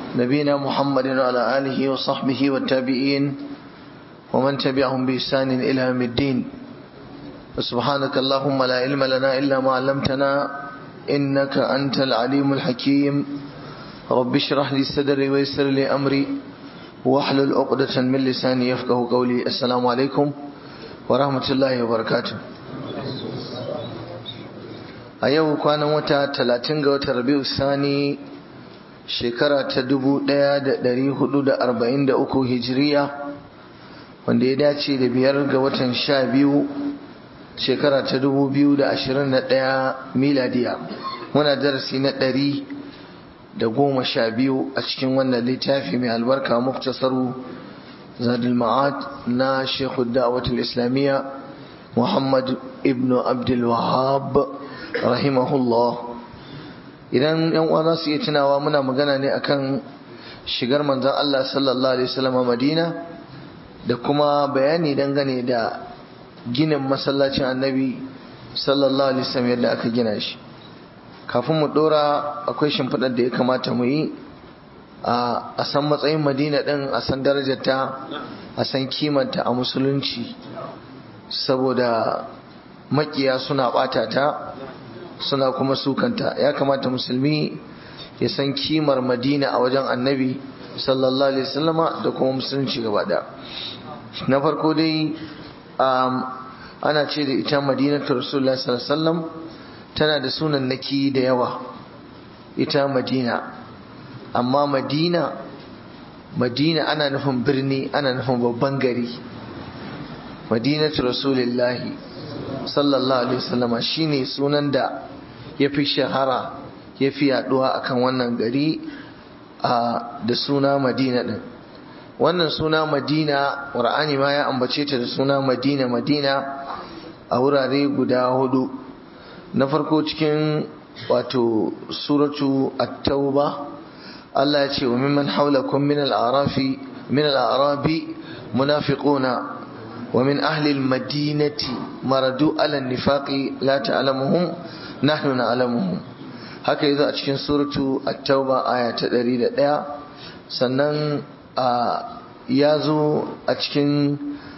نبينا محمد وعلى آله وصحبه والتابعين ومن تبعهم بإحسان إلى يوم الدين سبحانك اللهم لا علم لنا إلا ما علمتنا إنك أنت العليم الحكيم رب اشرح لي صدري ويسر لي أمري واحلل عقدة من لساني يفقه قولي السلام عليكم ورحمة الله وبركاته a yau kwanan wata talatin ga watan rabi'u sani shekara ta dubu ɗaya da ɗari hudu da arba'in da uku hijiriya wanda ya dace da biyar ga watan sha biyu shekara ta dubu biyu da ashirin da ɗaya miladiya muna darasi na ɗari da goma sha biyu a cikin wannan littafi mai albarka muktasaru zadul ma'ad na shekhu da'awatul islamiyya muhammad ibnu abdul wahab rahimahullah idan yan uwa za su iya tunawa muna magana ne akan shigar manzon Allah sallallahu alaihi wasallam Madina da kuma bayani dangane da ginin masallacin Annabi sallallahu alaihi wasallam yadda aka gina shi kafin mu dora akwai shimfiɗar da ya kamata mu yi a san matsayin Madina din a san darajarta a san kimanta a musulunci saboda makiya suna ɓata ta suna kuma sukanta ya kamata musulmi ya san kimar madina a wajen annabi sallallahu alaihi wasallama da kuma musulunci gaba da na farko dai ana ce da ita madinatu rasulullah sallallahu alaihi wasallam tana da sunan naki da yawa ita madina amma madina madina ana nufin birni ana nufin babban gari madinatu rasulillahi sallallahu alaihi wasallama shine sunan da ya fi shahara ya fi yaduwa akan wannan gari da suna madina din wannan suna madina ƙur'ani ma ya ambace ta da suna madina madina a wurare guda hudu na farko cikin wato suratu at-tauba Allah ya ce wa mimman haulakum min al-arafi min al-arabi munafiquna ومن أهل المدينة مردوا على النفاق لا تعلمهم نحن نعلمهم هكذا أتشكين سورة التوبة آية تدريد ديا سنن يازو أتشكين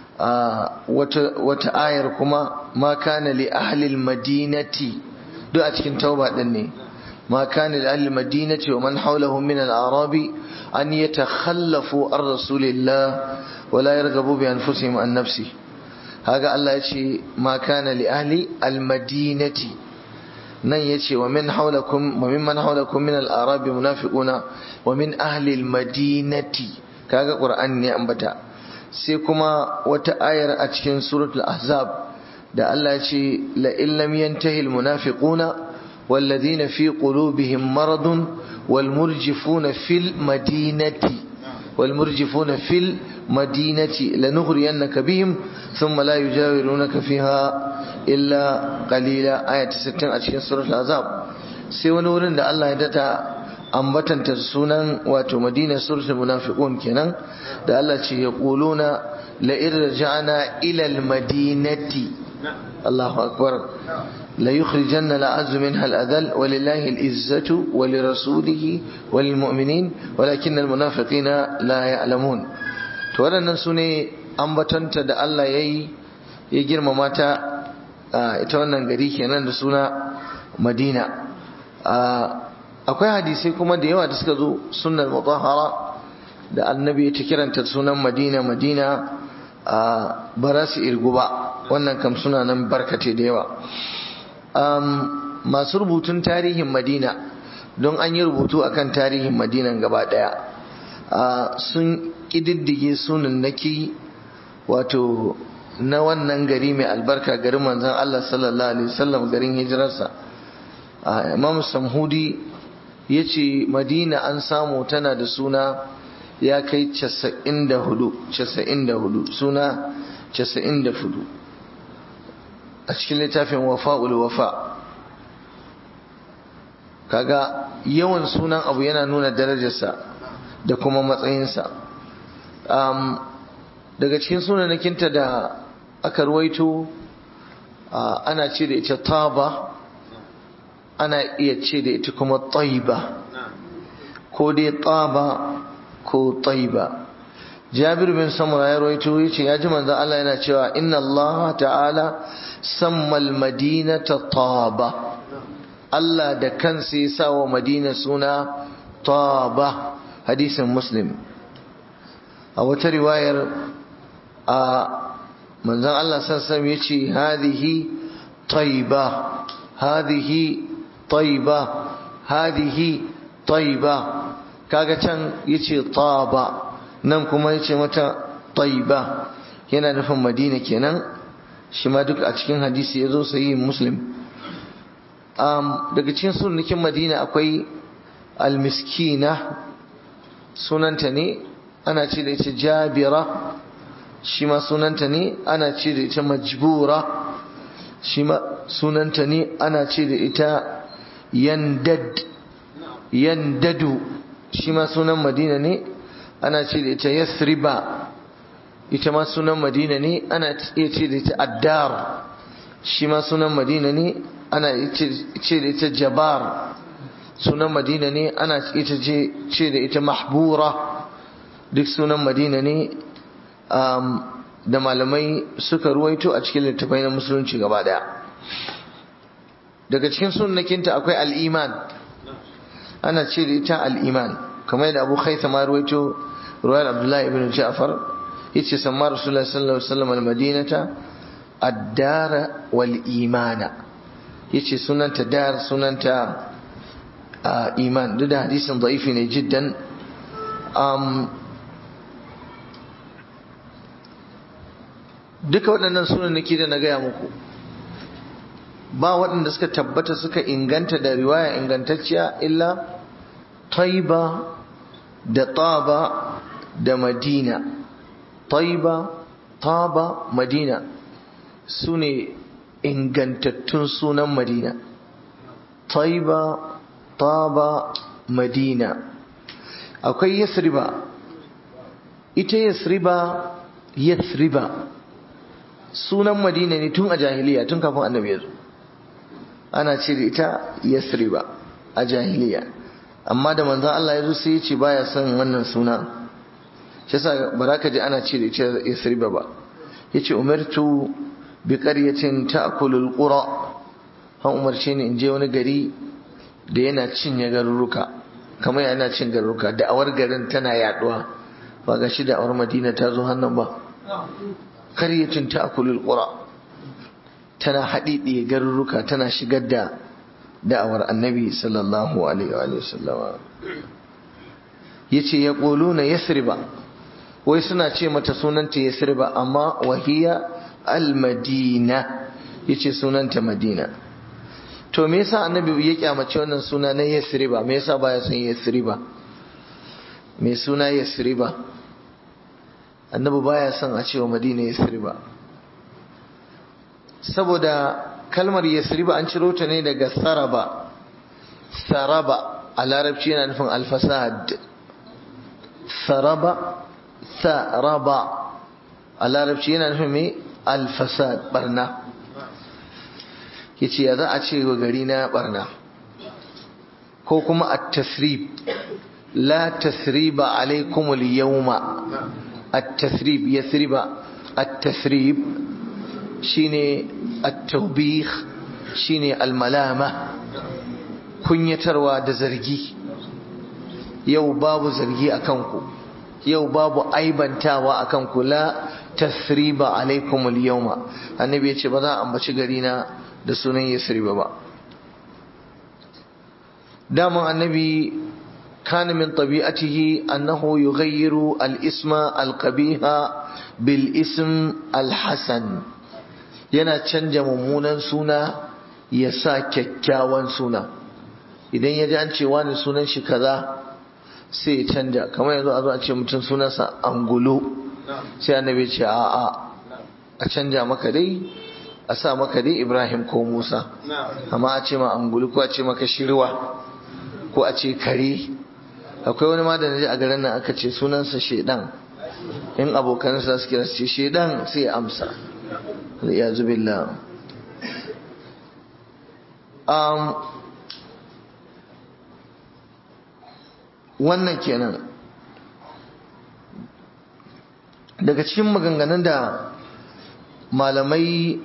وتآير كما ما كان لأهل المدينة دو أتشكين توبة دني ما كان لأهل المدينة ومن حولهم من الأعراب أن يتخلفوا عن رسول الله ولا يرغبوا بأنفسهم عن نفسه هذا الله يشي ما كان لأهل المدينة نن يشي ومن حولكم وممن حولكم من الأعراب منافقون ومن أهل المدينة كذا قرآن يأنبتا سيكما وتآير أتكين سورة الأحزاب da Allah ya ce la illam yantahi almunafiquna والذين في قلوبهم مرض والمرجفون في المدينة والمرجفون في المدينة لنغرينك بهم ثم لا يجاورونك فيها إلا قليلا آية 60 أشكين سورة العذاب سيوان ورن da Allah ya data ambatanta sunan wato Madina suratul munafiqun kenan da Allah ce ya quluna la irja'na ila al-madinati Allahu akbar لا يخرجن الأعز منها الأذل ولله العزة ولرسوله وللمؤمنين ولكن المنافقين لا يعلمون waɗannan su ne ambatanta da Allah ya yi ya girmama ta ita wannan gari kenan da suna madina akwai hadisai kuma da yawa da suka zo sunan mutahara da annabi ta kiranta sunan madina madina ba za su irgu ba wannan kam suna nan barkate da yawa masu rubutun tarihin madina don an yi rubutu akan tarihin madinan gaba daya sun ƙididdige sunannaki wato na wannan gari mai albarka garin manzan Allah sallallahu alaihi wasallam garin hijirarsa imam samhudi ya ce madina an samu tana da suna ya kai 94 suna 94 a cikin littafin wafa'ul wafa kaga yawan sunan abu yana nuna darajarsa da kuma matsayinsa daga cikin sunanakinta da aka ruwaito ana ce da ita taba ana iya ce da ita kuma taiba ko dai taba ko taiba jabir bin samura ya rawaito yace ya ji manzo Allah yana cewa inna Allah ta'ala sammal madinata taba Allah da kansa ya sa wa madina suna taba hadisin muslim a wata riwayar a manzon Allah sassan ya ce hadihi taiba hadihi taiba hadihi taiba kaga can yace taba nan kuma yace mata taiba yana nufin madina kenan shi ma duk a cikin hadisi ya zo sayi muslim daga cikin sunnikin madina akwai almiskina sunanta ne ana ce da ita jabira shi ma sunanta ne ana ce da ita majbura shi ma sunanta ne ana ce da ita yandad yandadu shi ma sunan madina ne ana ce da ita yasriba ita ma sunan madina ne ana iya ce da ita addar shi ma sunan madina ne ana ce da ita jabar sunan madina ne ana ita ce da ita mahbura duk sunan madina ne da malamai suka ruwaito a cikin littafai na musulunci gaba daya daga cikin sunnakinta akwai al'iman ana ce da ita al'iman kamar yadda abu haita ma ruwaito ruwayar abdullahi ibn ja'far yace samma rasulullahi sallallahu alaihi wasallam al-madinata ad-dara wal imana yace sunanta dar sunanta iman duk da hadisin da'ifi ne jiddan duka waɗannan sunan nake da na gaya muku ba waɗanda suka tabbata suka inganta da riwaya ingantacciya illa taiba da taba da madina taiba taba madina su ne ingantattun sunan madina taiba taba madina akwai yasriba ita yasriba yasriba sunan madina ne tun a jahiliya tun kafin annabi ya zo ana ce da ita yasriba a jahiliya amma da manzon Allah ya zo sai ya ce baya son wannan suna shi yasa baraka ji ana ce da ita yasriba ba yace umirtu bi qaryatin ta'kulu alqura han umarce ni in je wani gari da yana cinye garuruka kamar yana cin garuruka da awar garin tana yaduwa ba ga shi da awar madina ta zo hannun ba qaryatin ta'kulu alqura tana haɗiɗiye garuruka tana shigar da da'awar annabi sallallahu alaihi wa sallama yace ya quluna yasriba wai suna ce mata sunanta yasriba amma wahiya almadina yace sunanta madina to me yasa annabi ya kyamace wannan suna na yasriba me yasa baya son yasriba me suna yasriba annabi baya son a cewa madina yasriba saboda kalmar yasriba an ciro ta ne daga saraba saraba a larabci yana nufin alfasad saraba saraba a larabci yana nufin mai alfasad barna yace ya za a ce wa gari na barna ko kuma at-tasrib la tasriba alaikum al-yawma at-tasrib yasriba at-tasrib shine at-tawbih shine al-malama kunyatarwa da zargi yau babu zargi akan ku yau babu aibantawa akan ku la tasriba alaikum al-yawma annabi yace ba za a ambaci gari na da sunan yasriba ba daman annabi kana min tabi'atihi annahu yughayyiru al-isma al-qabiha bil ism al-hasan yana canja mummunan suna ya sa kyakkyawan suna idan ya ji an ce wani sunan shi kaza sai ya canja kamar yanzu a zo a ce mutum sunansa angulu sai annabi ce a a a canja maka dai a sa maka dai ibrahim ko musa amma a ce ma angulu ko a ce maka shirwa ko a ce kare akwai wani ma da na ji a garin nan aka ce sunansa shedan in abokansa su kira su ce shedan sai ya amsa ya zubillah um, wannan kenan daga cikin maganganun da malamai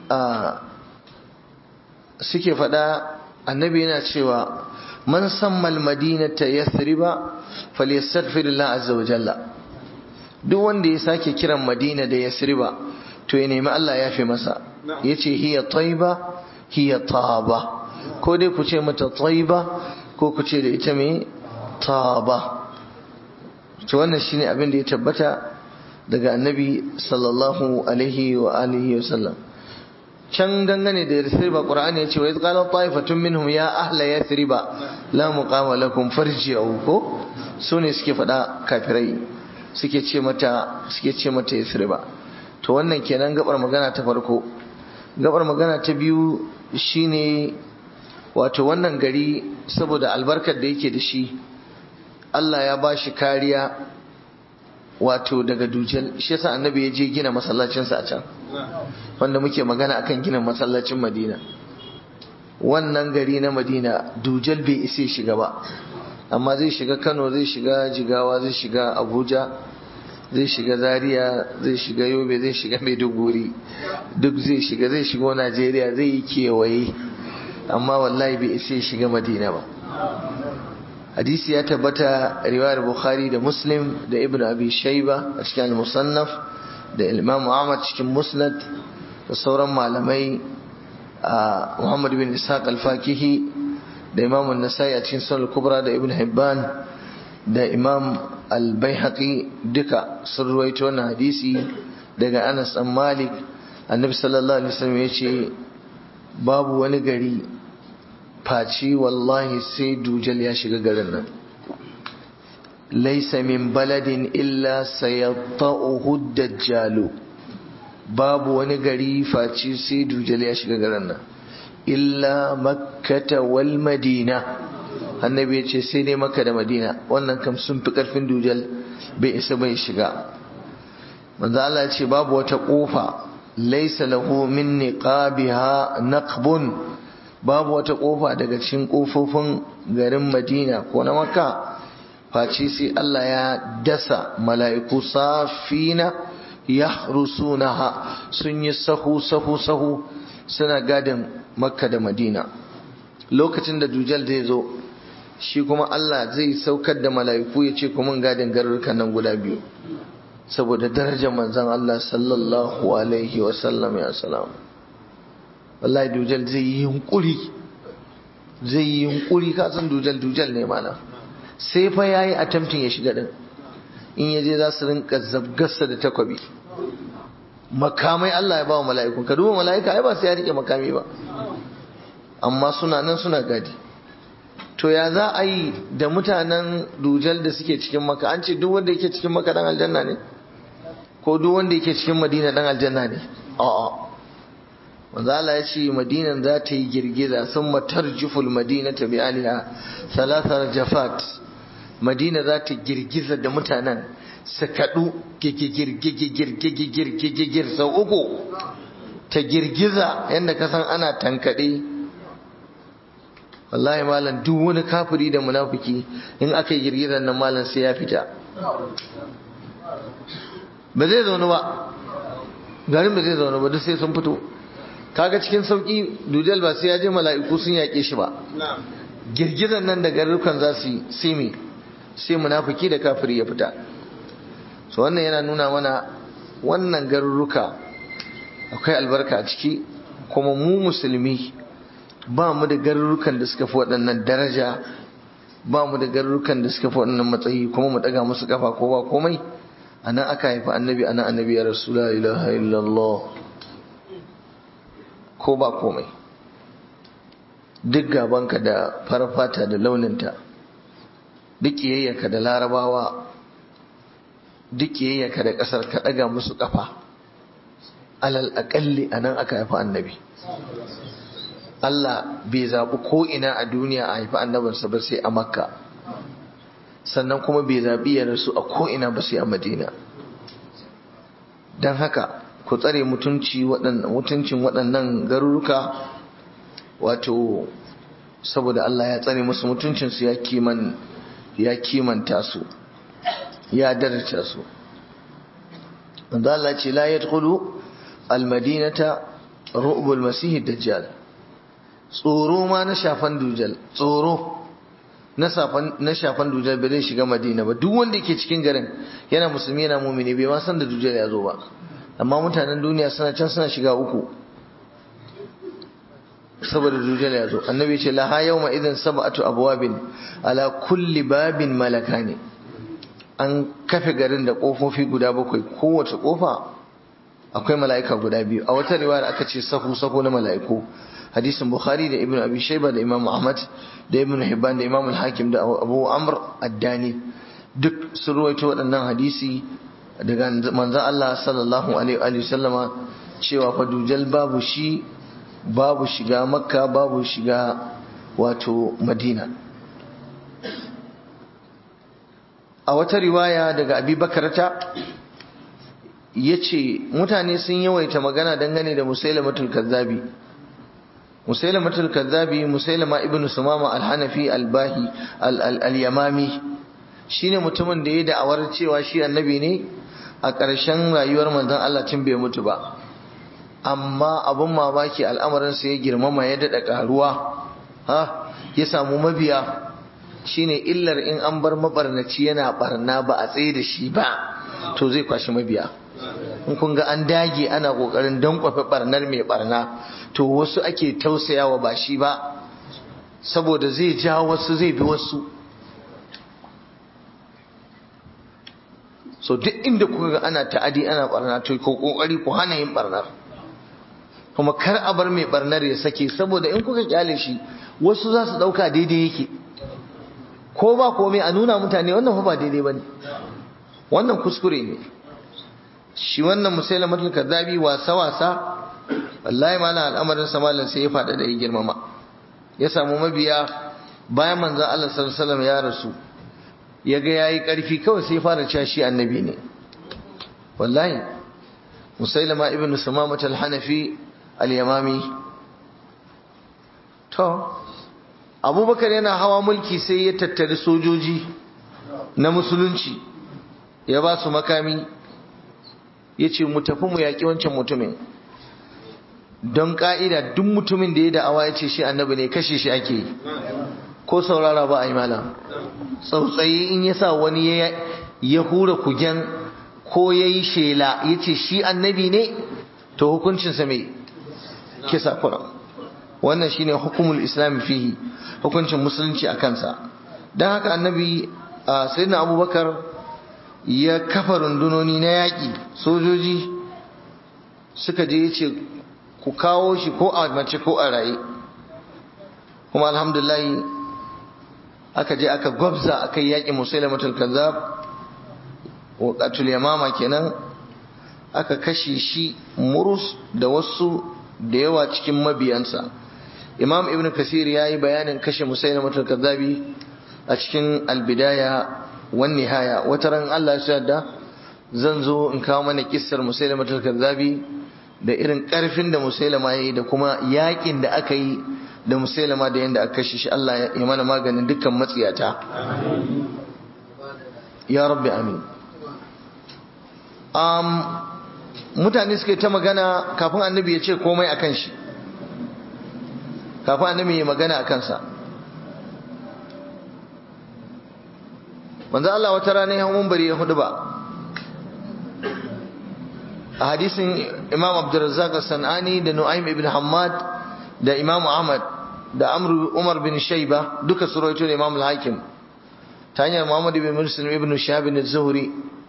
suke faɗa annabi yana cewa man sammal madinata yathriba falyastaghfirullah azza wa jalla duk wanda ya sake kiran madina da yathriba to ya nemi Allah ya fi masa yace hiya tayba hiya taba ko dai ku ce mata tayba ko ku ce da ita me taba to wannan shine abin da ya tabbata daga annabi sallallahu alaihi wa alihi wa sallam can dangane da yathriba qur'ani ya ce wa qala ta'ifatun minhum ya ahla yathriba la muqama lakum farji'u ko sune suke faɗa kafirai suke ce mata suke ce mata yathriba to wannan kenan gabar magana ta farko gabar magana ta biyu shine wato wannan gari saboda albarkar da yake da shi Allah ya ba shi kariya wato daga dujal shi yasa annabi ya je gina masallacinsa a can wanda muke magana akan gina masallacin madina wannan gari na madina dujal bai isa shiga ba amma zai shiga kano zai shiga jigawa zai shiga abuja zai shiga zaria zai shiga yobe zai shiga maiduguri duk zai shiga zai shigo najeriya zai yi kewaye amma wallahi bai isa shiga madina ba hadisi ya tabbata riwayar bukhari da muslim da ibn abi shaiba a cikin al-musannaf da imam ahmad cikin musnad da sauran malamai a muhammad bin ishaq al-fakihi da imam an-nasai a cikin sunan kubra da ibn hibban da imam al-baihaqi duka sun ruwaito wannan hadisi daga anas dan malik annabi sallallahu alaihi wasallam ya ce babu wani gari faci wallahi sai dujal ya shiga garin nan laisa min baladin illa sayatta'uhu dajjalu babu wani gari faci sai dujal ya shiga garin nan illa makkata wal madina annabi ya ce sai dai makka da madina wannan kam sun fi karfin dujal bai isa bai shiga manzo Allah ya ce babu wata kofa laisa lahu min niqabiha naqbun babu wata kofa daga cikin kofofin garin Madina ko na Makka face sai Allah ya dasa mala'iku safina yahrusunaha sun yi sahu sahu sahu suna gadin Makka da Madina lokacin da Dujal zai zo shi kuma Allah zai saukar da mala'iku ya ce kuma gadin garurukan nan guda biyu saboda darajar manzon Allah sallallahu alaihi wasallam ya salam wallahi dujal zai yi yunkuri zai yi yunkuri ka san dujal dujal ne mana sai fa yayi attempting ya shiga din in yaje za su rinka zabgarsa da takwabi makamai Allah ya ba wa mala'iku ka duba mala'ika ai ba sai ya rike makami ba amma suna nan suna gadi to ya za a yi da mutanen dujal da suke cikin maka an ce duk wanda yake cikin maka dan aljanna ne ko duk wanda yake cikin madina dan aljanna ne a'a manzo Allah ya ce madinan za ta yi girgiza sun matarjuful madina ta bi aliha thalathar jafat madina za ta girgiza da mutanen su kaɗu gigigir sau uku ta girgiza yadda ka san ana tankaɗe wallahi malam duk wani kafiri da munafiki in aka yi girgizar nan malam sai ya fita ba zai zaune ba garin ba zai zaune ba duk sai sun fito kaga cikin sauki dujal ba sai ya je mala'iku sun yaƙe shi ba girgizar nan da garurukan za su yi sai me sai munafiki da kafiri ya fita so wannan yana nuna mana wannan garuruka akwai albarka a ciki kuma mu musulmi ba mu da garurukan da suka fi waɗannan daraja ba mu da garurukan da suka fi waɗannan matsayi kuma mu ɗaga musu kafa ko ba komai a nan aka haifi annabi a nan annabi ya rasu la ilaha illallah ko ba komai duk gabanka da farfata da launinta duk ƙiyayyarka da larabawa duk ƙiyayyarka da ƙasar ka ɗaga musu kafa alal aƙalli a nan aka haifi annabi Allah bai zaɓi ko ina a duniya a haifi annabinsa ba sai a makka sannan kuma bai zaɓi ya rasu a ko ina ba sai a madina don haka ku tsare mutuncin waɗannan garuruka wato saboda Allah ya tsare musu mutuncinsu ya kiman ya kimanta su ya daraja su wanda Allah ce la yadkhulu almadinata ru'bul masih dajjal tsoro ma na shafan dujal tsoro na shafan dujal bai zai shiga madina ba duk wanda yake cikin garin yana musulmi yana mumini bai ma san da dujal ya zo ba amma mutanen duniya suna can suna shiga uku saboda dujal ya zo annabi ce laha yawma idan sab'atu abwabin ala kulli babin malakani an kafe garin da kofofi guda bakwai kowace kofa akwai mala'ika guda biyu a wata riwaya aka ce sahu sahu na mala'iku hadisin bukhari da ibnu abi shayba da imam ahmad da ibnu hibban da imam al-hakim da abu amr ad-dani duk sun ruwaito waɗannan hadisi daga manzon Allah sallallahu alaihi wa sallama cewa fa dujal babu shi babu shiga makka babu shiga wato madina a wata riwaya daga abi bakarata ya ce mutane sun yawaita magana dangane da musailamatul kazzabi musailamatul kazzabi musailama ibn sumama al-hanafi al-bahi al-yamami shine mutumin da ya da'awar cewa shi annabi ne a ƙarshen rayuwar manzon Allah tun bai mutu ba amma abun mamaki al'amarin sa ya girmama ya dada karuwa ha ya samu mabiya shine illar in an bar mabarnaci yana barna ba a tsaye da shi ba to zai kwashi mabiya in kun ga an dage ana kokarin dankwafe barnar mai barna to wasu ake tausayawa ba shi ba saboda zai ja wasu zai bi wasu so duk inda kuka ga ana ta'adi ana barna to ko kokari ku hana yin barnar kuma kar a bar mai barnar ya sake saboda in kuka kyale shi wasu za su dauka daidai yake ko ba komai a nuna mutane wannan fa ba daidai bane wannan kuskure ne shi wannan musailamatul kadhabi wasa wasa wallahi mana al'amarin sa malam sai ya fada da ya girmama ya samu mabiya bayan manzon Allah sallallahu alaihi wasallam ya rasu ya ga yayi karfi kawai sai ya fara cewa shi annabi ne wallahi musailama ibn sumamah al-hanafi al-yamami to abubakar yana hawa mulki sai ya tattari sojoji na musulunci ya ba su makami ya ce mu tafi mu yaƙi wancan mutumin don ƙa'ida duk mutumin da ya da'awa ya ce shi annabi ne kashe shi ake yi ko saurara ba a yi malam tsautsayi in ya sa wani ya hura kugen ko ya yi shela ya ce shi annabi ne to hukuncinsa mai kisa kura wannan shine hukumul islam fihi hukuncin musulunci a kansa don haka annabi sayyidina abubakar ya kafa rundunoni na yaƙi sojoji suka je ya ce ku kawo shi ko a mace ko a raye kuma alhamdulahi aka je aka gwabza aka yi yaƙi musailamatul kazzab waqatul yamama kenan aka kashe shi murus da wasu da yawa cikin mabiyansa imam ibn kasir ya yi bayanin kashe musailamatul kazzabi a cikin albidaya wan nihaya wata ran Allah ya yarda zan zo in kawo mana kissar musailamatul kazzabi da irin karfin da musailama yayi da kuma yakin da aka yi da musailama da yanda aka kashe shi Allah ya mana maganin dukkan matsiyata ya rabbi amin um, mutane suke ta magana kafin annabi ya ce komai akan shi kafin annabi ya magana a kansa manzo Allah wata rana ya mun bari ya hudu ba a hadisin Imam Abdurrazzaq As-Sanani da Nu'aym ibn Hammad da Imam Ahmad da Amr Umar bin Shayba duka su rawaito da Imam Al-Hakim ta hanyar Muhammad ibn Muslim ibn Shahab ibn Az-Zuhri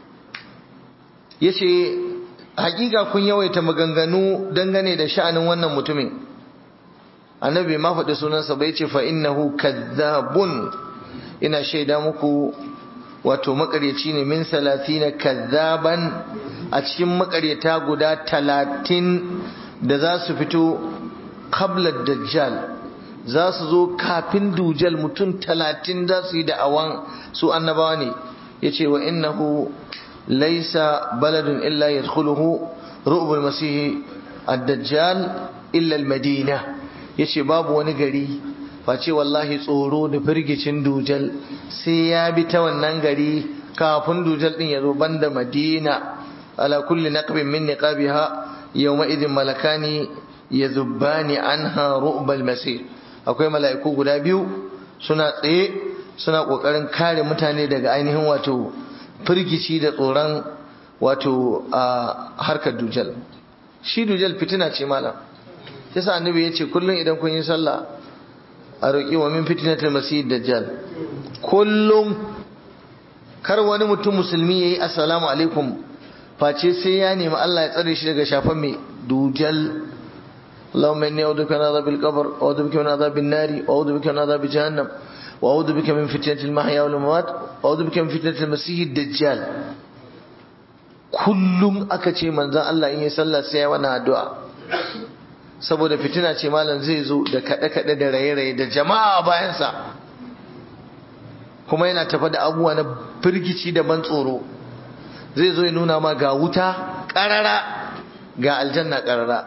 yace hakika kun yawaita maganganu dangane da sha'anin wannan mutumin annabi ma faɗi sunansa bai ce fa innahu kazzabun ina shaida muku wato makaryaci ne min salatina kazzaban a cikin makaryata guda talatin da za su fito qabla dajjal za su zo kafin dujal mutum talatin za su yi da'awan su annabawa ne ya ce wa innahu laisa baladun illa yadkhuluhu ru'bul masihi ad-dajjal illa al-madina yace babu wani gari face wallahi tsoro da firgicin dujal sai ya bi ta wannan gari kafin dujal din ya zo banda madina ala kulli naqbin min niqabiha yawma idin malakani yadhubbani anha ru'bal masir akwai mala'iku guda biyu suna tsaye suna kokarin kare mutane daga ainihin wato firgici da tsoron wato a harkar dujal shi dujal fitina ce malam yasa annabi ya ce kullum idan kun yi sallah a roƙi wa min fitnatul masih dajjal kullum kar wani mutum musulmi yayi assalamu alaikum face sai ya nemi Allah ya tsare shi daga shafan mai dujal اللهم إني أعوذ بك من عذاب القبر وأعوذ بك من عذاب النار وأعوذ بك من عذاب جهنم وأعوذ بك من فتنة المحيا والممات وأعوذ بك من فتنة المسيح الدجال kullum aka ce manzan Allah in yi sallah sai ya wani addu'a saboda fitina ce malam zai zo da kaɗe-kaɗe da raye-raye da jama'a bayansa kuma yana tafa da abubuwa na firgici da ban tsoro zai zo ya nuna ma ga wuta ƙarara ga aljanna ƙarara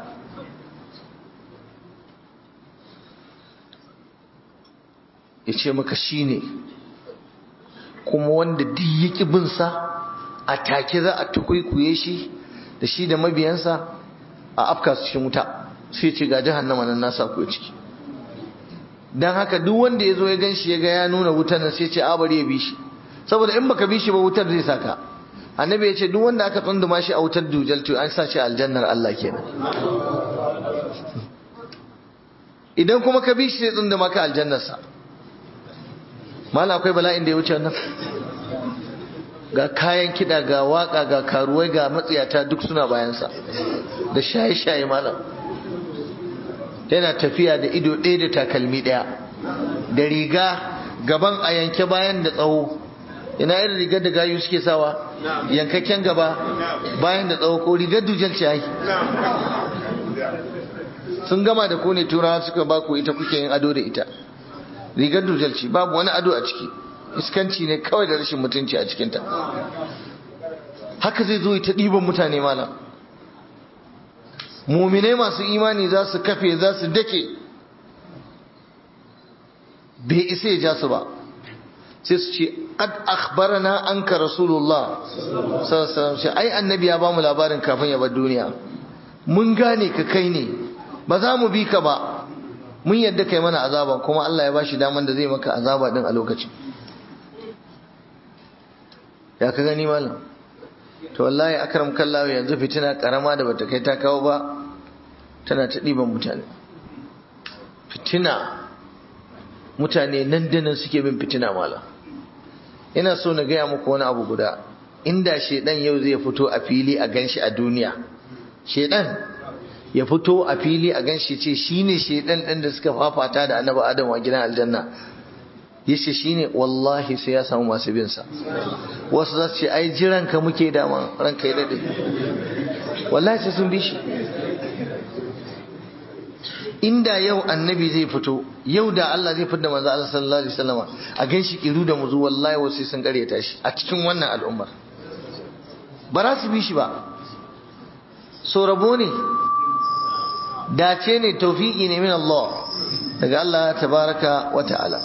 ya ce maka shi ne kuma wanda duk yaki binsa a take za a tukwikuye shi da shi da mabiyansa a afka su cikin wuta sai ce ga jahannama nan nasa ku ciki dan haka duk wanda ya zo ya gan shi ya ga ya nuna wutar nan sai ce a bari ya bi shi saboda in baka bi shi ba wutar zai saka annabi ya ce duk wanda aka tsunduma shi a wutar dujal to an sa shi aljannar Allah kenan idan kuma ka bi shi sai tsunduma ka aljannarsa mala akwai bala'in da ya wuce wannan ga kayan kiɗa ga waka ga karuwai ga matsiyata duk suna bayansa da shaye-shaye malam yana tafiya da ido ɗaya da takalmi ɗaya da riga gaban a yanke bayan da tsawo ina irin rigar da gayu suke sawa yankakken gaba bayan da tsawo ko rigar dujal ce ai sun gama da ku ne turawa suka ba ku ita kuke yin ado da ita rigar dujal ce babu wani ado a ciki iskanci ne kawai da rashin mutunci a cikinta haka zai zo ta ɗiban mutane malam muminai masu imani za su kafe za su dake bai isa ya ja su ba sai su ce qad akhbarana anka rasulullah sallallahu alaihi wasallam ai annabi ya bamu labarin kafin ya bar duniya mun gane ka kai ne ba za mu bi ka ba mun yadda kai mana azaba kuma Allah ya bashi daman da zai maka azaba din a lokacin ya ka gani malam to wallahi akram kallahu yanzu fitina karama da bata kai ta kawo ba tana ta ɗiban mutane fitina mutane nan da nan suke bin fitina malam ina so na gaya muku wani abu guda inda shedan yau zai fito a fili a ganshi a duniya shedan ya fito a fili a ganshi ce shine shedan ɗin da suka fafata da annabi adam a gidan aljanna yace shine wallahi sai ya samu masu bin sa wasu za su ce ai jiran ka muke dama ranka ya dade wallahi sai sun bi shi inda yau annabi zai fito yau da Allah zai fitar da manzo Allah sallallahu alaihi wasallam a ganshi kiru da muzu wallahi wasu sun karyata shi a cikin wannan al'ummar ba za su bi shi ba so rabo ne dace ne tawfiki ne min Allah daga Allah tabaraka wa ta'ala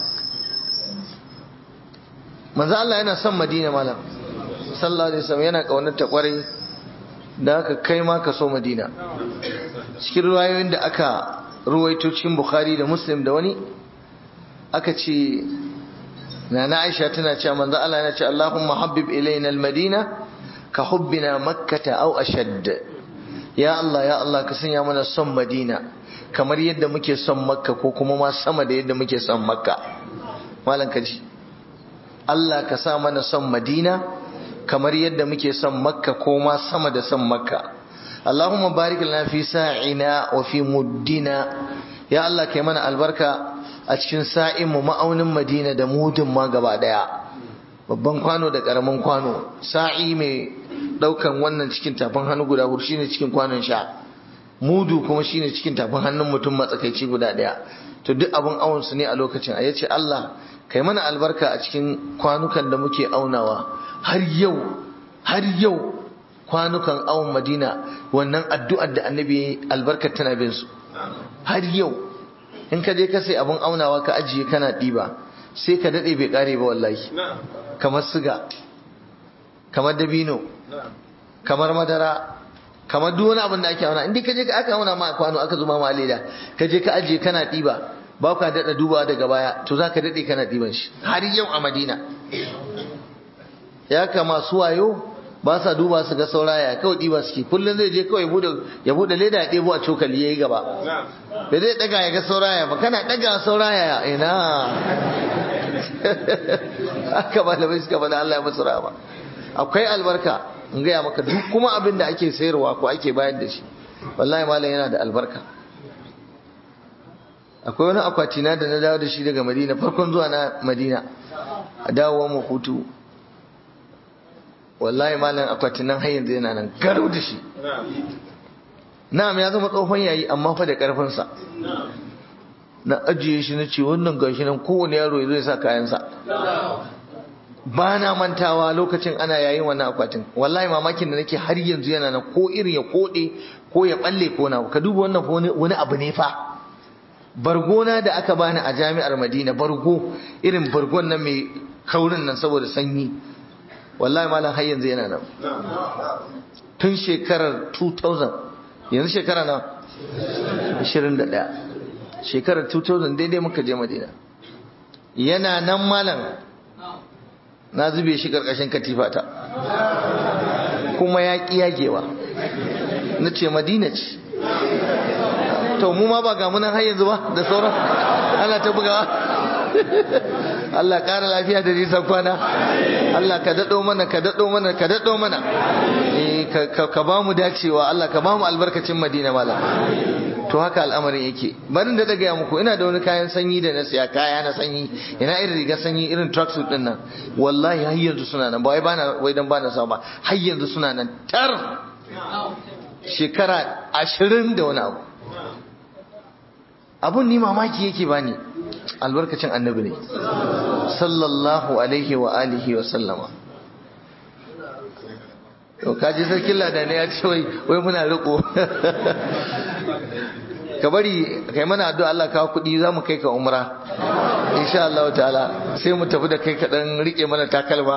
manzo Allah yana son Madina malam sallallahu alaihi wasallam yana kaunar ta kwarai da haka kai ma ka so Madina cikin ruwayoyin da aka ruwaito cikin Bukhari da Muslim da wani aka ce Nana Aisha tana cewa manzo Allah yana cewa Allahumma habbib ilaina al-Madina ka hubbina Makkah aw ashadd ya Allah ya Allah ka sanya mana son Madina kamar yadda muke son Makka ko kuma ma sama da yadda muke son Makka malam kaji Allah ka sa mana son Madina kamar yadda muke son Makka ko ma sama da son Makka Allahumma barik lana fi sa'ina wa fi muddina ya Allah kai mana albarka a cikin sa'in mu ma'aunin Madina da mudin ma gaba daya babban kwano da karamin kwano sa'i mai daukan wannan cikin tafin hannu guda hudu shine cikin kwanon sha mudu kuma shine cikin tafin hannun mutum matsakaici guda daya to duk abun awon su ne a lokacin a yace Allah kai mana albarka a cikin kwanukan da muke aunawa har yau har yau kwanukan awon madina wannan addu'ar da annabi albarkar tana bin su har yau in ka je ka sai abun aunawa ka ajiye kana ɗiba sai ka daɗe bai ƙare ba wallahi kamar siga kamar dabino kamar madara kamar duk wani abin da ake auna in dai ka je ka aka auna ma kwano aka zuma ma leda ka je ka ajiye kana ɗiba ba ka daɗa dubawa daga baya to za ka daɗe kana ɗiban shi har yau a madina ya kama su wayo ba sa duba su ga sauraya kawai ɗiba suke kullum zai je kawai ya buɗe leda ya ɗebo a cokali ya yi gaba da zai ɗaga ya ga sauraya ba kana ɗaga sauraya ina haka malamai suka faɗa Allah ya masu rama akwai albarka in gaya maka duk kuma abin da ake sayarwa ko ake bayar da shi wallahi malam yana da albarka akwai wani akwatina da na dawo da shi daga madina farkon zuwa na madina a dawowa mu hutu wallahi malam akwatinan har yanzu yana nan garau da shi na'am ya zama tsohon yayi amma fa da karfinsa na ajiye shi na ce wannan gashi nan kowane yaro ya zo ya sa kayansa ba na mantawa lokacin ana yayin wannan akwatin wallahi mamakin da nake har yanzu yana nan ko irin ya kode ko ya balle ko na ka duba wannan wani abu ne fa bargona da aka bani a jami'ar Madina bargo irin bargon nan mai kaurin nan saboda sanyi wallahi malam har yanzu yana nan tun shekarar 2000 yanzu shekara na 21 shekarar 2000 daidai muka je Madina yana nan malam na zube shi karkashin katifata kuma ya ƙi yagewa na ce madina ce to mu ma ba ga munan har yanzu ba da sauran ana ta bugawa Allah ƙara lafiya da nisan kwana Allah ka daɗo mana ka daɗo mana ka daɗo mana ka ba mu dacewa Allah ka ba mu albarkacin madina mala to haka al'amarin yake barin da daga muku ina da wani kayan sanyi da na siya kaya na sanyi ina irin riga sanyi irin tracksuit din nan wallahi har yanzu suna nan ba wai bana wai dan bana sa ba har yanzu suna nan tar shekara ashirin da wani abu abun ni mamaki yake bani albarkacin annabi ne sallallahu alaihi wa alihi wa sallama to kaji sarkin ladane ya ce wai wai muna riko ka bari kai mana addu'a Allah kawo kuɗi za mu kai ka umra insha Allah ta'ala sai mu tafi da kai ka dan rike mana takalma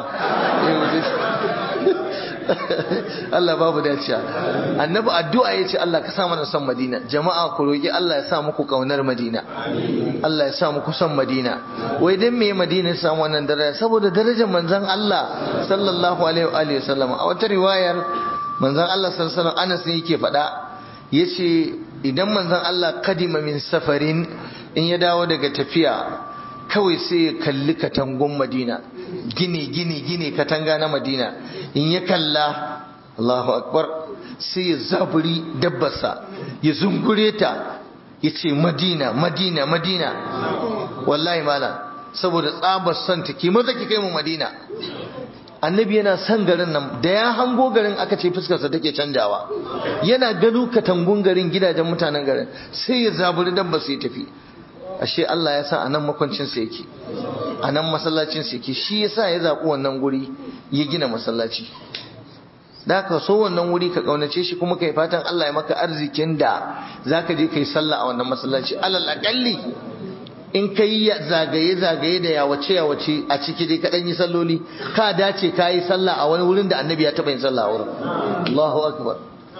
Allah babu daciya annabi addu'a yace Allah ka sa mana son Madina jama'a ku roki Allah ya sa muku kaunar Madina Allah ya sa muku son Madina wai dan me Madina ya samu wannan daraja saboda darajar manzon Allah sallallahu alaihi wa alihi wasallam a wata riwayar manzon Allah sallallahu alaihi wasallam Anas ne yake faɗa yace idan manzon Allah kadima min safarin in ya dawo daga tafiya kawai sai ya kalli katangun Madina gini gini gini katanga na Madina in ya kalla Allahu akbar sai ya zaburi dabbarsa ya zungure ta ya ce Madina Madina Madina wallahi malam saboda tsabar son ta ki maza ki kai mu Madina annabi yana son garin nan da ya hango garin aka ce fuskarsa take canjawa yana gano katangun garin gidajen mutanen garin sai ya zaburi dabba sai tafi ashe Allah ya sa anan makwancin sa yake anan masallacin sa yake shi yasa ya zabi wannan guri ya gina masallaci da ka so wannan wuri ka kaunace shi kuma kai fatan Allah ya maka arzikin da zaka je kai sallah a wannan masallaci alal aqalli in ka yi zagaye-zagaye da yawace yawace a ciki dai kaɗan yi salloli ka dace ka yi sallah a wani wurin da annabi ya taɓa yin sallah a wurin Allahu akbar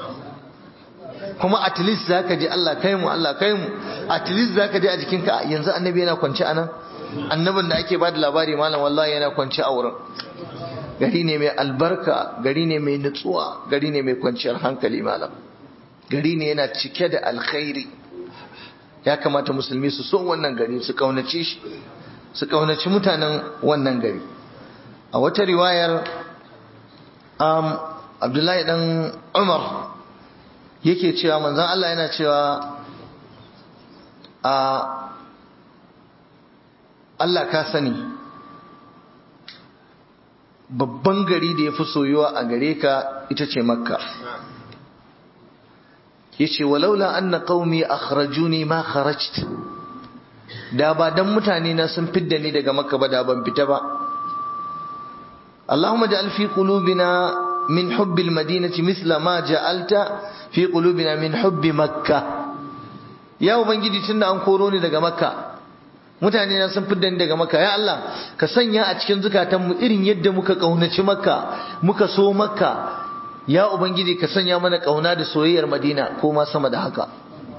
kuma at least zaka je Allah kai mu Allah kai mu at least zaka je a jikinka yanzu annabi yana kwance a nan annabin da ake ba da labari malam wallahi yana kwance a wurin gari ne mai albarka gari ne mai nutsuwa gari ne mai kwanciyar hankali malam gari ne yana cike da alkhairi ya kamata musulmi su so wannan gari su kaunace shi su kaunaci mutanen wannan gari a wata riwayar um, abdullahi dan umar yake cewa manzan Allah yana cewa a Allah ka sani babban gari da ya fi soyuwa a gare ka ita ce makka yace walaula anna qaumi akhrajuni ma kharajt da ba dan mutane na sun fidda ni daga makka ba da ban fita ba Allahumma ja'al fi qulubina min hubbi al-madinati mithla ma ja'alta fi qulubina min hubbi makkah ya ubangiji tunda an koro ni daga makka mutane na sun fidda ni daga makka ya Allah ka sanya a cikin zukatanmu irin yadda muka kaunaci makka muka so makka ya ubangiji ka sanya mana kauna da soyayyar madina ko ma sama da haka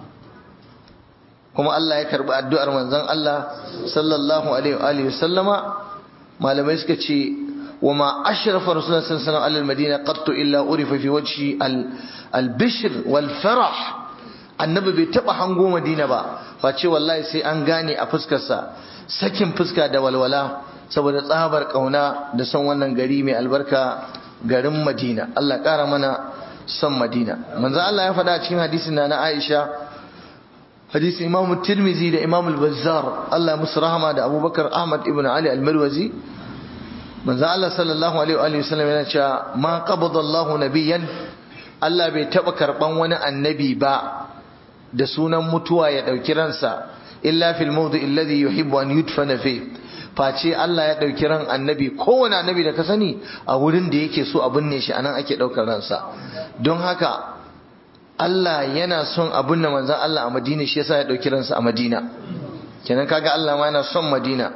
kuma Allah ya karbi addu'ar manzon Allah sallallahu alaihi wa sallama malamai suka ce wa ma ashrafa rasulullah sallallahu alaihi wa sallam al-madina qattu illa urifa fi wajhi al-bishr wal farah annabi bai taba hango madina ba face wallahi sai an gane a fuskarsa sakin fuska da walwala saboda tsabar kauna da son wannan gari mai albarka garin madina Allah kara mana son madina manzo Allah ya faɗa cikin hadisin na na Aisha hadisi Imam Tirmizi da Imam Al-Bazzar Allah musu rahama da Abubakar Ahmad ibn Ali Al-Marwazi manzo Allah sallallahu alaihi wa sallam yana cewa ma qabada Allahu nabiyyan Allah bai taba karban wani annabi ba da sunan mutuwa ya ɗauki ransa illa fil mawdi alladhi yuhibbu an yudfana fi face Allah ya ɗauki ran annabi kowane annabi da ka sani a wurin da yake so a binne shi anan ake ɗaukar ransa don haka Allah yana son a binne manzon Allah a Madina shi yasa ya ɗauki ransa a Madina kenan kaga Allah ma yana son Madina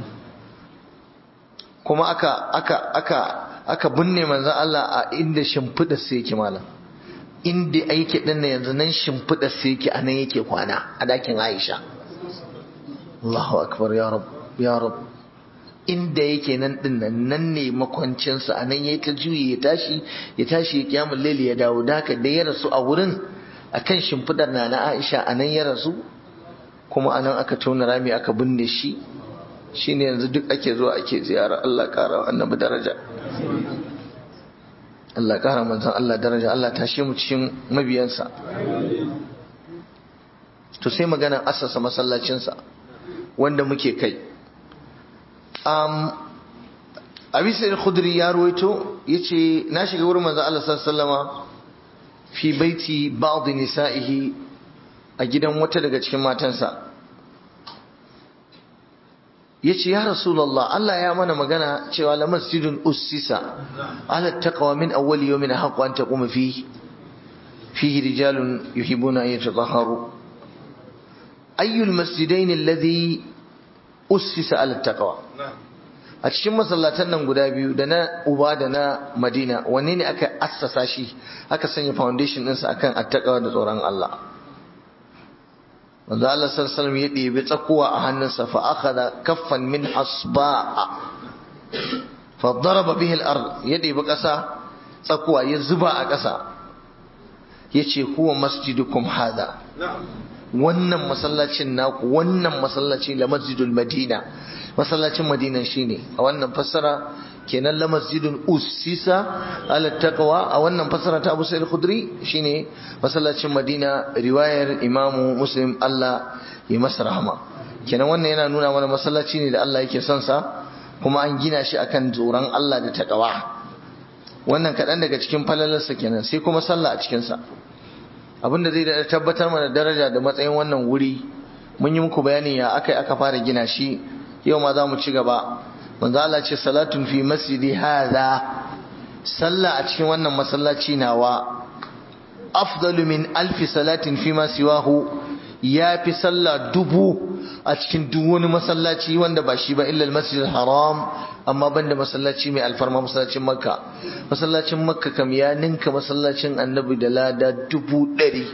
kuma aka aka aka aka binne manzon Allah a inda shimfiɗa sai yake malam inda aiki din na yanzu nan shimfiɗa sai yake a nan yake kwana a dakin Aisha Allahu akbar ya rab ya rab inda yake nan din nan nan ne makwancinsa a nan yayi ta juyi ya tashi ya tashi ya kiyamul laili ya dawo da haka da ya rasu a wurin akan shimfidar na na Aisha a nan ya rasu kuma a nan aka tona rami aka binne shi shine yanzu duk ake zuwa ake ziyara Allah kara annabi daraja Allah kara manzon Allah daraja Allah tashe mu cikin mabiyansa to sai magana assasa masallacinsa wanda muke kai um, abi sai khudri ya ruwaito yace na shiga wurin manzo Allah sallallahu fi baiti ba'd nisa'ihi a gidan wata daga cikin matansa yace ya rasulullah Allah ya mana magana cewa la masjidun ussisa ala taqwa min awwal yawmin haqqu an taquma fihi fihi rijalun yuhibbuna an yatatahharu ayyul masjidain alladhi ussisa ala taqwa a cikin masallatan nan guda biyu da na uba da na madina wanne ne aka assasa shi aka sanya foundation ɗinsa akan attaqwa da tsoron Allah manzo Allah sallallahu alaihi ya ɗebi tsakuwa a hannunsa fa akhadha kaffan min hasba'a fa daraba bihi al-ard ya ɗebi ƙasa tsakuwa ya zuba a ƙasa yace huwa masjidukum hada wannan masallacin naku wannan masallaci la masjidul madina masallacin madina shine a wannan fassara kenan la masjidun ussisa ala taqwa a wannan fassara ta Abu Sa'id Khudri shine masallacin madina riwayar Imam Muslim Allah ya masa rahama kenan wannan yana nuna mana masallaci ne da Allah yake son sa kuma an gina shi akan tsoron Allah da taqwa wannan kaɗan daga cikin falalarsa kenan sai kuma sallah a cikinsa abinda zai da tabbatar mana daraja da matsayin wannan wuri mun yi muku bayani ya aka aka fara gina shi yau ma za mu ci gaba manzo Allah ce salatun fi masjidi hadha sallah a cikin wannan masallaci nawa afdalu min alfi salatin fi ma siwahu ya fi sallah dubu a cikin duk wani masallaci wanda ba shi ba illa masjid haram amma banda masallaci mai alfarma masallacin makka masallacin makka kam ya ninka masallacin annabi da lada dubu ɗari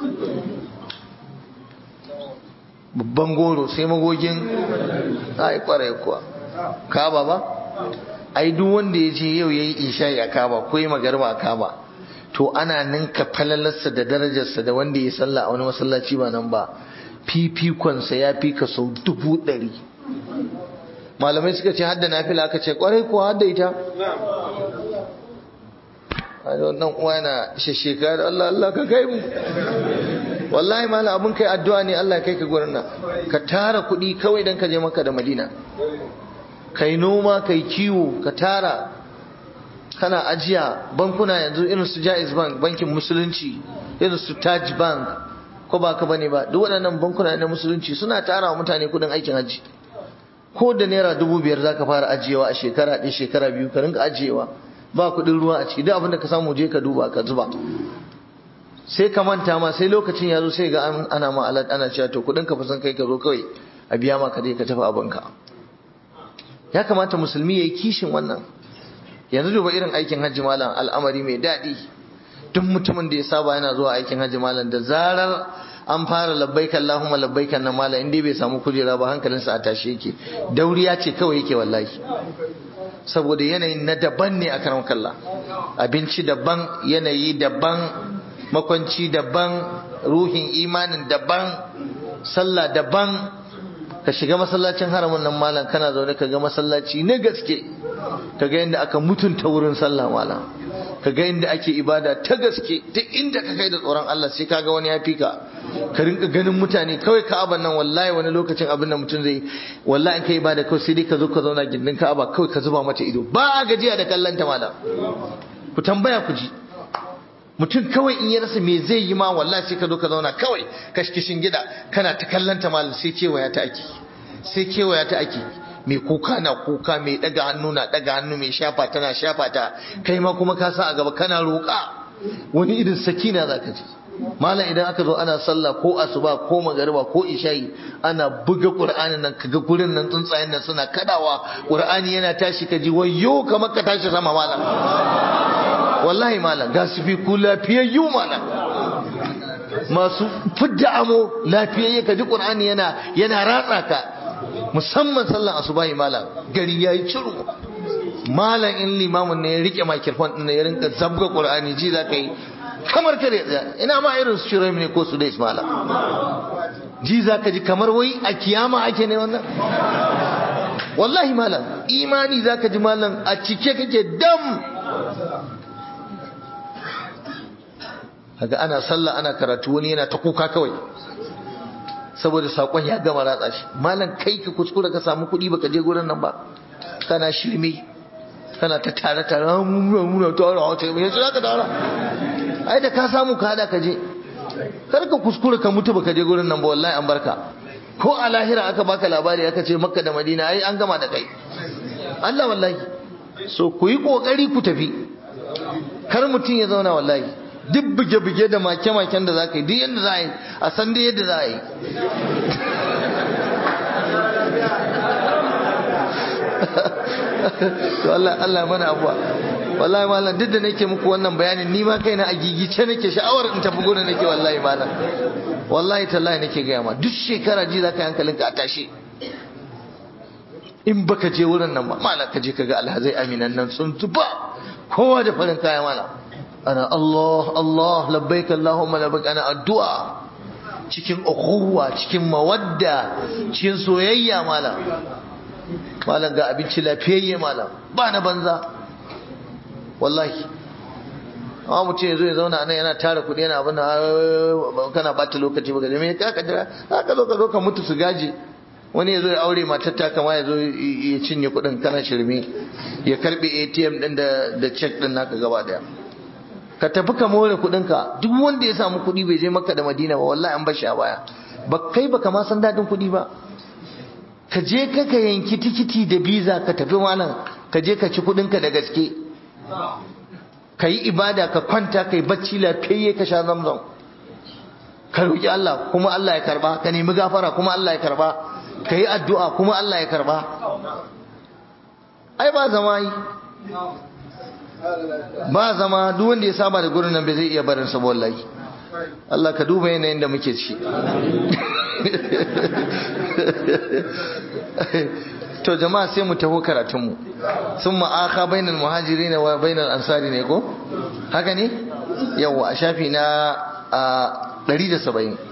babban goro sai magogin ai kwarai kuwa kaba ba ai duk wanda ya je yau yayi isha'i a kaba ko yi magarba a kaba to ana ninka falalarsa da darajarsa da wanda ya salla a wani masallaci ba nan ba fifikonsa ya fi ka sau dubu ɗari malamai suka ce hadda na fila aka ce kwarai kuwa hadda ita wannan uwa yana shasheka da Allah Allah ka kai mu wallahi malam abun kai addu'a ne Allah kai ka gurin nan ka tara kuɗi kawai dan ka je maka da Madina kai noma kai kiwo ka tara kana ajiya bankuna yanzu irin su Jaiz Bank bankin musulunci irin su Taj Bank ko ba ka bane ba duk waɗannan bankuna na musulunci suna tara wa mutane kuɗin aikin hajji ko da naira dubu biyar zaka fara ajiyewa a shekara ɗaya shekara biyu ka rinka ajiyewa ba kuɗin ruwa a ciki duk abin da ka samu je ka duba ka zuba sai ka manta ma sai lokacin ya zo sai ga ana ma alat ana cewa to kudin ka fa san kai ka zo kawai a biya maka dai ka tafi abinka ya kamata musulmi yayi kishin wannan yanzu duba irin aikin hajji malam al'amari mai daɗi duk mutumin da ya saba yana zuwa aikin hajji malam da zarar an fara labbaik Allahumma labbaik nan malam in dai bai samu kujera ba hankalinsa a tashi yake dauriya ce kawai yake wallahi saboda yanayin na daban ne a karan kalla abinci daban yanayi daban makwanci daban ruhin imanin daban sallah daban ka shiga masallacin haramun nan malam kana zaune ka ga masallaci na gaske ka ga yadda aka mutunta wurin sallah malam ka ga yadda ake ibada ta gaske ta inda ka kai da tsoron Allah sai ka ga wani ya fi ka ka rinka ganin mutane kawai ka'aban nan wallahi wani lokacin abin da mutum zai wallahi in ka ibada kawai sai dai ka zo ka zauna gindin ka'aba kawai ka zuba mata ido ba gajiya da kallon ta malam ku tambaya ku ji mutum kawai in ya rasa me zai yi ma wallahi sai ka zo ka zauna kawai kashkishin gida kana ta kallon ta malam sai kewaya ta ake sai kewaya ta ake mai kuka na kuka mai daga hannu na daga hannu mai shafa tana shafa ta kai ma kuma ka sa a gaba kana roƙa wani irin sakina za ka ji malam idan aka zo ana sallah ko asuba ko magariba ko isha'i ana buga qur'anin nan kaga gurin nan tsuntsayen nan suna kadawa qur'ani yana tashi ka ji wayyo kamar ka tashi sama malam wallahi malam ga su fi ku lafiyayyu malam masu fidda amo lafiyayye ka ji qur'ani yana yana ratsa ka musamman sallan asubahi malam gari yayi ciru malam in limamin ne ya rike microphone din ya rinka zabga qur'ani ji za ka yi kamar kare ina ma irin su shirai ne ko su dai malam ji za ka ji kamar wai a kiyama ake ne wannan wallahi malam imani za ka ji malam a cike kake dam kaga ana sallah ana karatu wani yana ta kuka kawai saboda sakon ya gama ratsa shi malam kai ka kuskura ka samu kuɗi baka je gurin nan ba kana shirme kana ta tare tare muna muna tara wata yanzu za ka tara ai da ka samu ka hada ka je kar ka kuskura ka mutu baka je gurin nan ba wallahi an barka ko a lahira aka baka labari aka ce makka da madina ai an gama da kai Allah wallahi so ku yi kokari ku tafi kar mutum ya zauna wallahi duk buge-buge da make-maken da za ka yi duk yadda za a yi a san da yadda za a yi to Allah Allah mana abuwa wallahi malam duk da nake muku wannan bayanin ni ma kaina a gigice nake sha'awar in tafi gurin nake wallahi malam wallahi tallahi nake gaya ma duk shekara ji za ka yi hankalinka a tashi in baka je wurin nan ba malam ka je ka ga alhazai aminan nan sun tuba kowa da farin kaya malam ana Allah Allah labbaik Allahumma labbaik ana addu'a cikin ukhuwa cikin mawadda cikin soyayya malam malam ga abinci lafiyayye malam ba na banza wallahi amma mutum ya zo ya zauna nan yana tara kuɗi yana abin kana bata lokaci ba gaje me ka ka jira ka zo ka zo ka mutu su gaji wani ya zo ya aure matar ta kama ya zo ya cinye kuɗin kana shirme ya karbe ATM din da da check din naka gaba daya ka tafi ka more kuɗinka duk wanda ya samu kuɗi bai je makka da madina ba wallahi an bashi a baya ba kai baka ma san daɗin kuɗi ba ka je ka ka yanki tikiti da biza ka tafi malam ka je ka ci kuɗinka da gaske ka yi ibada ka kwanta ka yi bacci lafiyayye ka sha zamzam ka roƙi Allah kuma Allah ya karba ka nemi gafara kuma Allah ya karba ka yi addu'a kuma Allah ya karba ai ba zama yi ba zama duk wanda ya saba da gurin nan bai zai iya barin sa wallahi Allah ka duba yanayin da muke ci to jama'a sai mu taho karatun mu sun ma'aka bainal muhajirin wa bainal ansari ne ko haka ne yawa a shafi na 170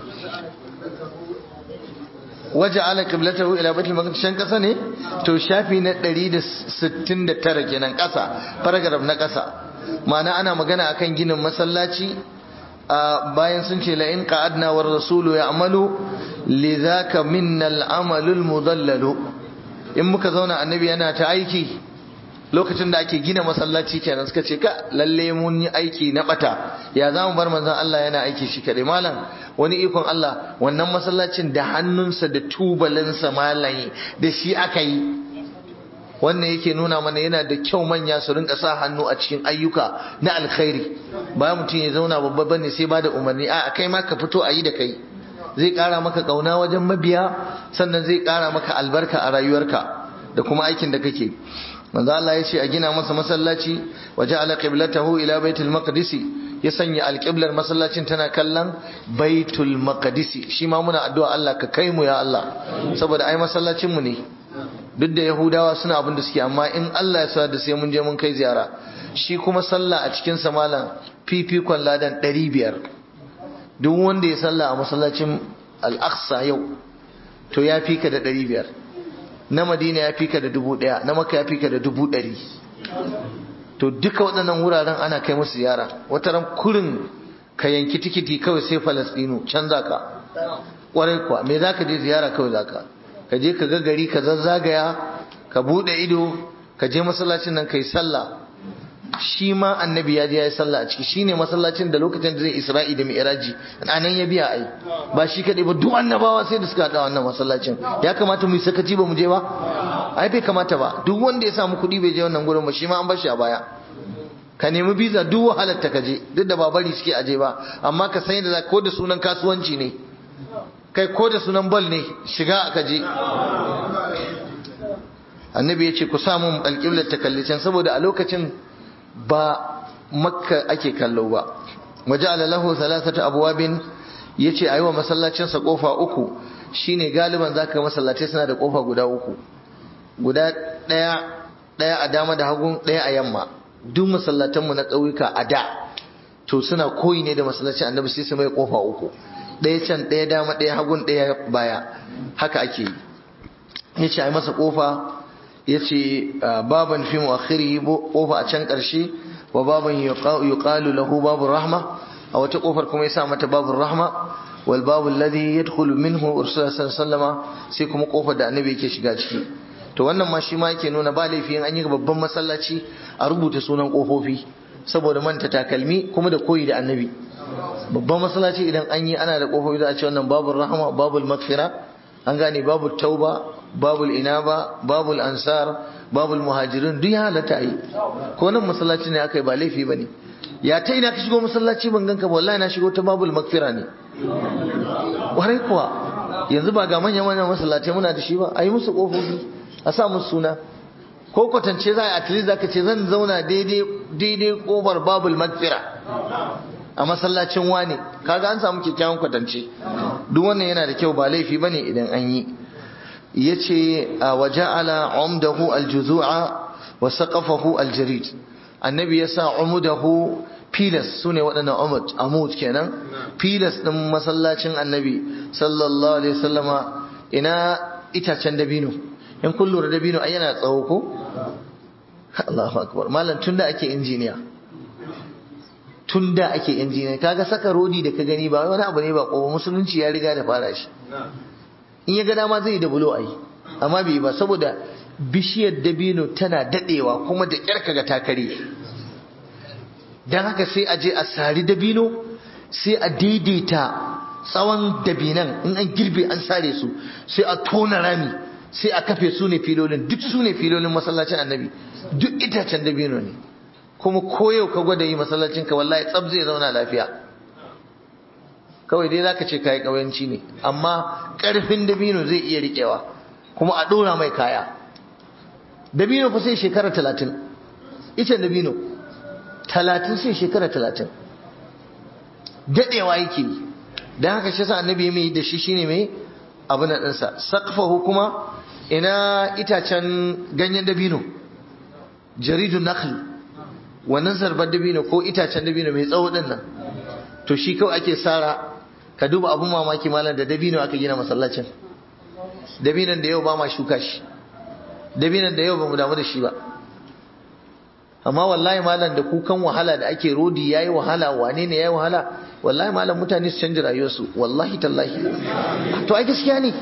waje ala qiblatahu ila baitul maqdis shan kasa ne to shafi na 169 kenan kasa paragraph na kasa ma'ana ana magana akan ginin masallaci bayan sun ce la in qa'adna war rasulu ya'malu lidhaka minnal amalul mudallalu in muka zauna annabi yana ta aiki lokacin da ake gina masallaci kenan suka ce ka lalle mun yi aiki na bata ya za mu bar manzon Allah yana aiki shi kadai malam wani ikon Allah wannan masallacin da hannunsa da tubalinsa malayi da shi aka yi wannan yake nuna mana yana da kyau manya su rinka sa hannu a cikin ayyuka na alkhairi bayan mutum ya zauna babba bane sai ba da umarni a kai ma ka fito a yi da kai zai kara maka kauna wajen mabiya sannan zai kara maka albarka a rayuwarka da kuma aikin da kake manzo Allah ya ce a gina masa masallaci wa ja'ala qiblatahu ila baitul maqdis ya sanya alqiblar masallacin tana kallon baitul maqdis shi ma muna addu'a Allah ka kai mu ya Allah saboda ai masallacin mu ne duk da yahudawa suna abin da suke amma in Allah ya sa da sai mun je mun kai ziyara shi kuma sallah a cikin sa malam fifikon ladan 500 duk wanda ya sallah a masallacin al-aqsa yau to ya fika da 500 na madina ya fika da dubu ɗaya na maka ya fika da dubu ɗari to duka waɗannan wuraren ana kai musu ziyara wata ran kurin ka yanki tikiti kawai sai falastinu can za ka ƙwarai kuwa me za ka je ziyara kawai za ka ka je ka ga gari ka zazzagaya ka buɗe ido ka je masallacin nan ka yi sallah shi ma annabi ya je ya yi sallah a ciki shine masallacin da lokacin da zai isra'i da mi'raji a nan ya biya ai ba shi kadai ba duk annabawa sai da suka haɗa wannan masallacin ya kamata mu yi sakaci ba mu je ba ai bai kamata ba duk wanda ya samu kuɗi bai je wannan gurin ba shi ma an bar shi a baya ka nemi biza duk wahalar ta kaje duk da ba bari suke aje ba amma ka san da ko da sunan kasuwanci ne kai ko da sunan bal ne shiga aka je annabi ya ce ku samu alƙiblar ta kalli can saboda a lokacin ba makka ake kallo ba waje lahu salasata abwabin yace ayi wa masallacin sa kofa uku shine galiban zaka masallatai suna da kofa guda uku guda daya daya a dama da hagun daya a yamma duk masallatan mu na ƙauyuka a da to suna koyi ne da masallacin annabi sai su mai kofa uku daya can daya dama daya hagun daya baya haka ake yi yace ayi masa kofa yace baban fi muakhiri kofa a can karshe wa baban yuqalu lahu babu rahma a wata kofar kuma yasa mata babu rahma wal babu alladhi yadkhulu minhu rasul sallallahu sai kuma kofar da annabi yake shiga ciki to wannan ma shi ma yake nuna ba laifi an yi babban masallaci a rubuta sunan kofofi saboda manta takalmi kuma da koyi da annabi babban masallaci idan an yi ana da kofofi za a ce wannan babu rahma babu maghfira an gane babu tauba babul inaba babul ansar babul muhajirin duk ya halatta yi ko nan masallaci ne aka yi ba laifi ba ne ya ta ina ka shigo masallaci ban ganka ba wallahi na shigo ta babul makfira ne warai kuwa yanzu ba ga manyan manyan masallatai muna da shi ba a yi musu kofofi a sa musu suna ko kwatance za a yi atili za ka ce zan zauna daidai kofar babul makfira a masallacin wane kaga an samu kyakkyawan kwatance duk wannan yana da kyau ba laifi bane idan an yi yace wa ja'ala umdahu aljuzu'a wa saqafahu aljarid annabi yasa umudahu pilas sune waɗannan umud amud kenan pilas din masallacin annabi sallallahu alaihi wasallama ina itacen dabino in kun lura dabino ai yana tsawo ko Allahu akbar malam tunda ake injiniya tun da ake injiniya kaga saka rodi da ka gani ba wani abu ne ba ko musulunci ya riga da fara shi in ya ga dama zai da bulo ai amma bai ba saboda bishiyar dabino tana dadewa kuma da kyar kaga takare dan haka sai a je a sari dabino sai a daidaita tsawon dabinan in an girbe an sare su sai a tona rami sai a kafe su ne filolin duk su ne filolin masallacin annabi duk itacen dabino ne kuma koyau ka gwada yi masallacin ka wallahi tsab zai zauna lafiya kawai dai zaka ce kai kauyanci ne amma karfin dabino zai iya rikewa kuma a dora mai kaya dabino fa sai shekara talatin ita dabino talatin sai shekara talatin dadewa yake yi dan haka shi sa annabi mai da shi shine mai abu na ɗinsa sakfahu kuma ina itacen ganyen dabino jaridun nakhli wannan zarbar dabino ko itacen dabino mai tsawo din nan to shi kawai ake sara ka duba abun mamaki malam da dabino aka gina masallacin dabinon da yau ba ma shuka shi dabinon da yau ba mu damu da shi ba amma wallahi malam da kukan wahala da ake rodi yayi wahala wane ne yayi wahala wallahi malam mutane su canja rayuwarsu wallahi tallahi to ai gaskiya ne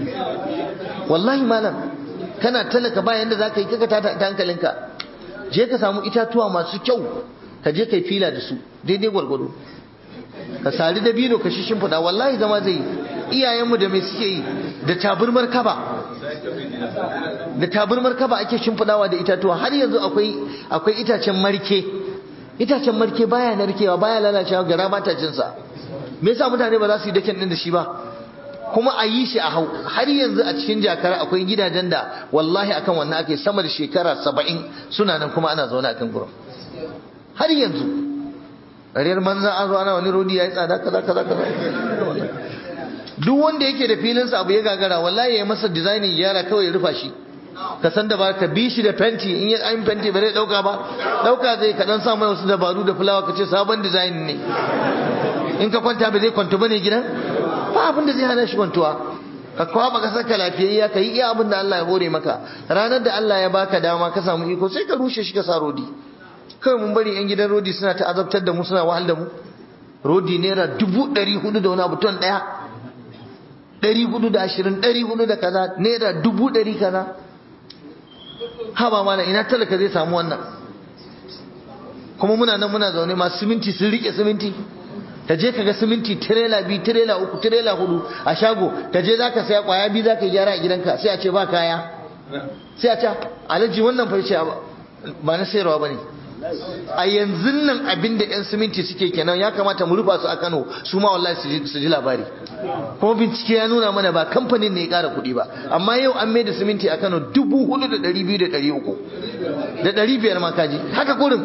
wallahi malam kana talaka bayan da zaka yi kaka ta hankalinka je ka samu itatuwa masu kyau ka je kai fila da su daidai gwargwado ka sari da bino ka shi shimfiɗa wallahi zama zai yi iyayenmu da mai suke yi da taburmar kaba da taburmar kaba ake shimfidawa da itatuwa har yanzu akwai akwai itacen marke itacen marke baya narkewa baya lalacewa gara ba ta jinsa me yasa mutane ba za su yi dakin din da shi ba kuma a yi shi a hau har yanzu a cikin jakara akwai gidajen da wallahi akan wannan ake sama da shekara saba'in suna nan kuma ana zaune akan gurin har yanzu riyar manzan an zo ana wani rodi ya yi tsada kaza kaza kaza duk wanda yake da filinsa abu ya gagara wallahi ya masa designing yara kawai ya rufa shi ka san da ba ka bi shi da fenti in ya ayin fenti ba zai dauka ba dauka zai ka dan sa mai wasu dabaru da fulawa ka ce sabon design ne in ka kwanta ba zai kwanto bane gidan ba abin da zai hana shi kwantuwa ka kwaba ka saka lafiyayya ka yi iya abin da Allah ya hore maka ranar da Allah ya baka dama ka samu iko sai ka rushe shi ka sa rodi kawai mun bari yan gidan rodi suna ta azabtar da mu suna wahal da mu rodi naira dubu ɗari hudu da wani abu ton ɗaya ɗari hudu da ashirin ɗari hudu da kaza naira dubu ɗari kaza haba mana ina talaka zai samu wannan kuma muna nan muna zaune masu siminti sun rike siminti ka je ka ga siminti tirela biyu tirela uku tirela hudu a shago ka je zaka saya kwaya biyu zaka yi gyara a gidanka sai a ce ba kaya sai a ce alhaji wannan fa ce ba na sayarwa bane a yanzu nan abin da yan siminti suke kenan ya kamata mu rufa su a Kano su ma wallahi su ji labari kuma bincike ya nuna mana ba kamfanin ne ya kara kuɗi ba amma yau an mai da siminti a Kano dubu hudu da ɗari biyu da ɗari uku da ɗari biyar ma kaji haka kurin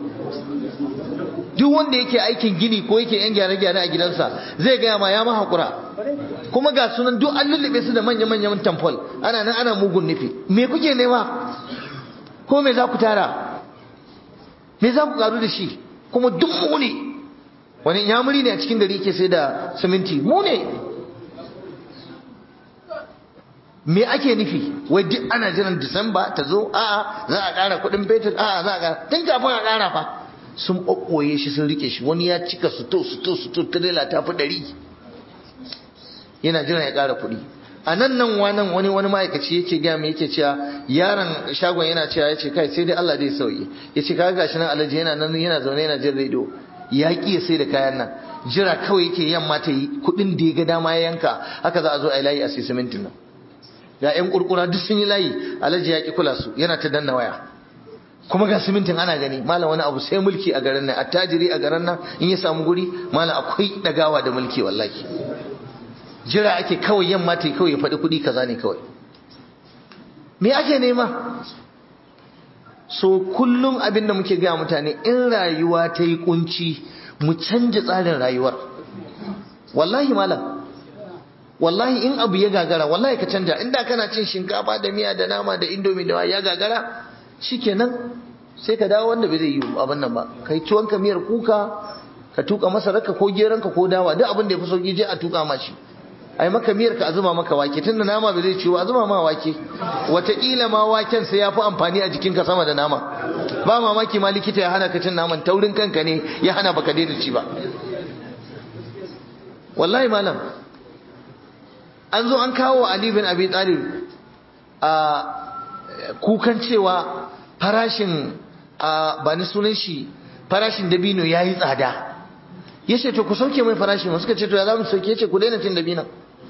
duk wanda yake aikin gini ko yake yan gyare-gyare a gidansa zai gaya ma ya mahakura kuma ga sunan duk an lullube su da manya-manyan tamfol ana nan ana mugun nufi me kuke nema ko me za ku tara me za ku karu da shi kuma duk mu ne wani yamuri ne a cikin gari yake sai da siminti mu ne me ake nufi wai duk ana jiran disamba ta zo a'a za a ƙara kuɗin fetur a'a za a ƙara tun kafin a ƙara fa sun ɓoɓɓoye shi sun rike shi wani ya cika suto suto suto tirela ta fi ɗari yana jiran ya ƙara kuɗi a nan nan wanan wani wani ma'aikaci yake gaya mai yake cewa yaron shagon yana cewa ya ce kai sai dai Allah zai sauye ya ce kaga gashi nan alhaji yana nan yana zaune yana jin rediyo ya ki ya sai da kayan nan jira kawai yake yamma ta yi kuɗin da ya ga dama ya yanka haka za a zo a yi layi a sai simintin nan ga yan kurkura duk sun yi layi alhaji ya ki kula su yana ta danna waya kuma ga simintin ana gani malam wani abu sai mulki a garin nan attajiri a garin nan in ya samu guri malam akwai dagawa da mulki wallahi jira ake kawai yamma ta kawai ya faɗi kuɗi kaza ne kawai me ake nema so kullum abin da muke gaya mutane in rayuwa ta yi kunci mu canja tsarin rayuwar wallahi malam wallahi in abu ya gagara wallahi ka canja inda kana cin shinkafa da miya da nama da indomi da ya gagara shikenan sai ka dawo wanda bai zai yi abin nan ba kai tuwon ka miyar kuka ka tuka masararka ko geranka ko dawa duk abin da ya fi sauki je a tuka ma shi ai maka miyar ka a zuba maka wake tunda nama bai zai ciwo a zuba ma wake wataƙila ma waken sai ya fi amfani a jikinka sama da nama ba mamaki ma likita ya hana ka cin naman taurin kanka ne ya hana baka daina ci ba wallahi malam an zo an kawo Ali bin Abi Talib a kukan cewa farashin ba ni sunan shi farashin dabino ya yi tsada ya ce to ku sauke mai farashin suka ce to ya za mu sauke ce ku daina cin dabino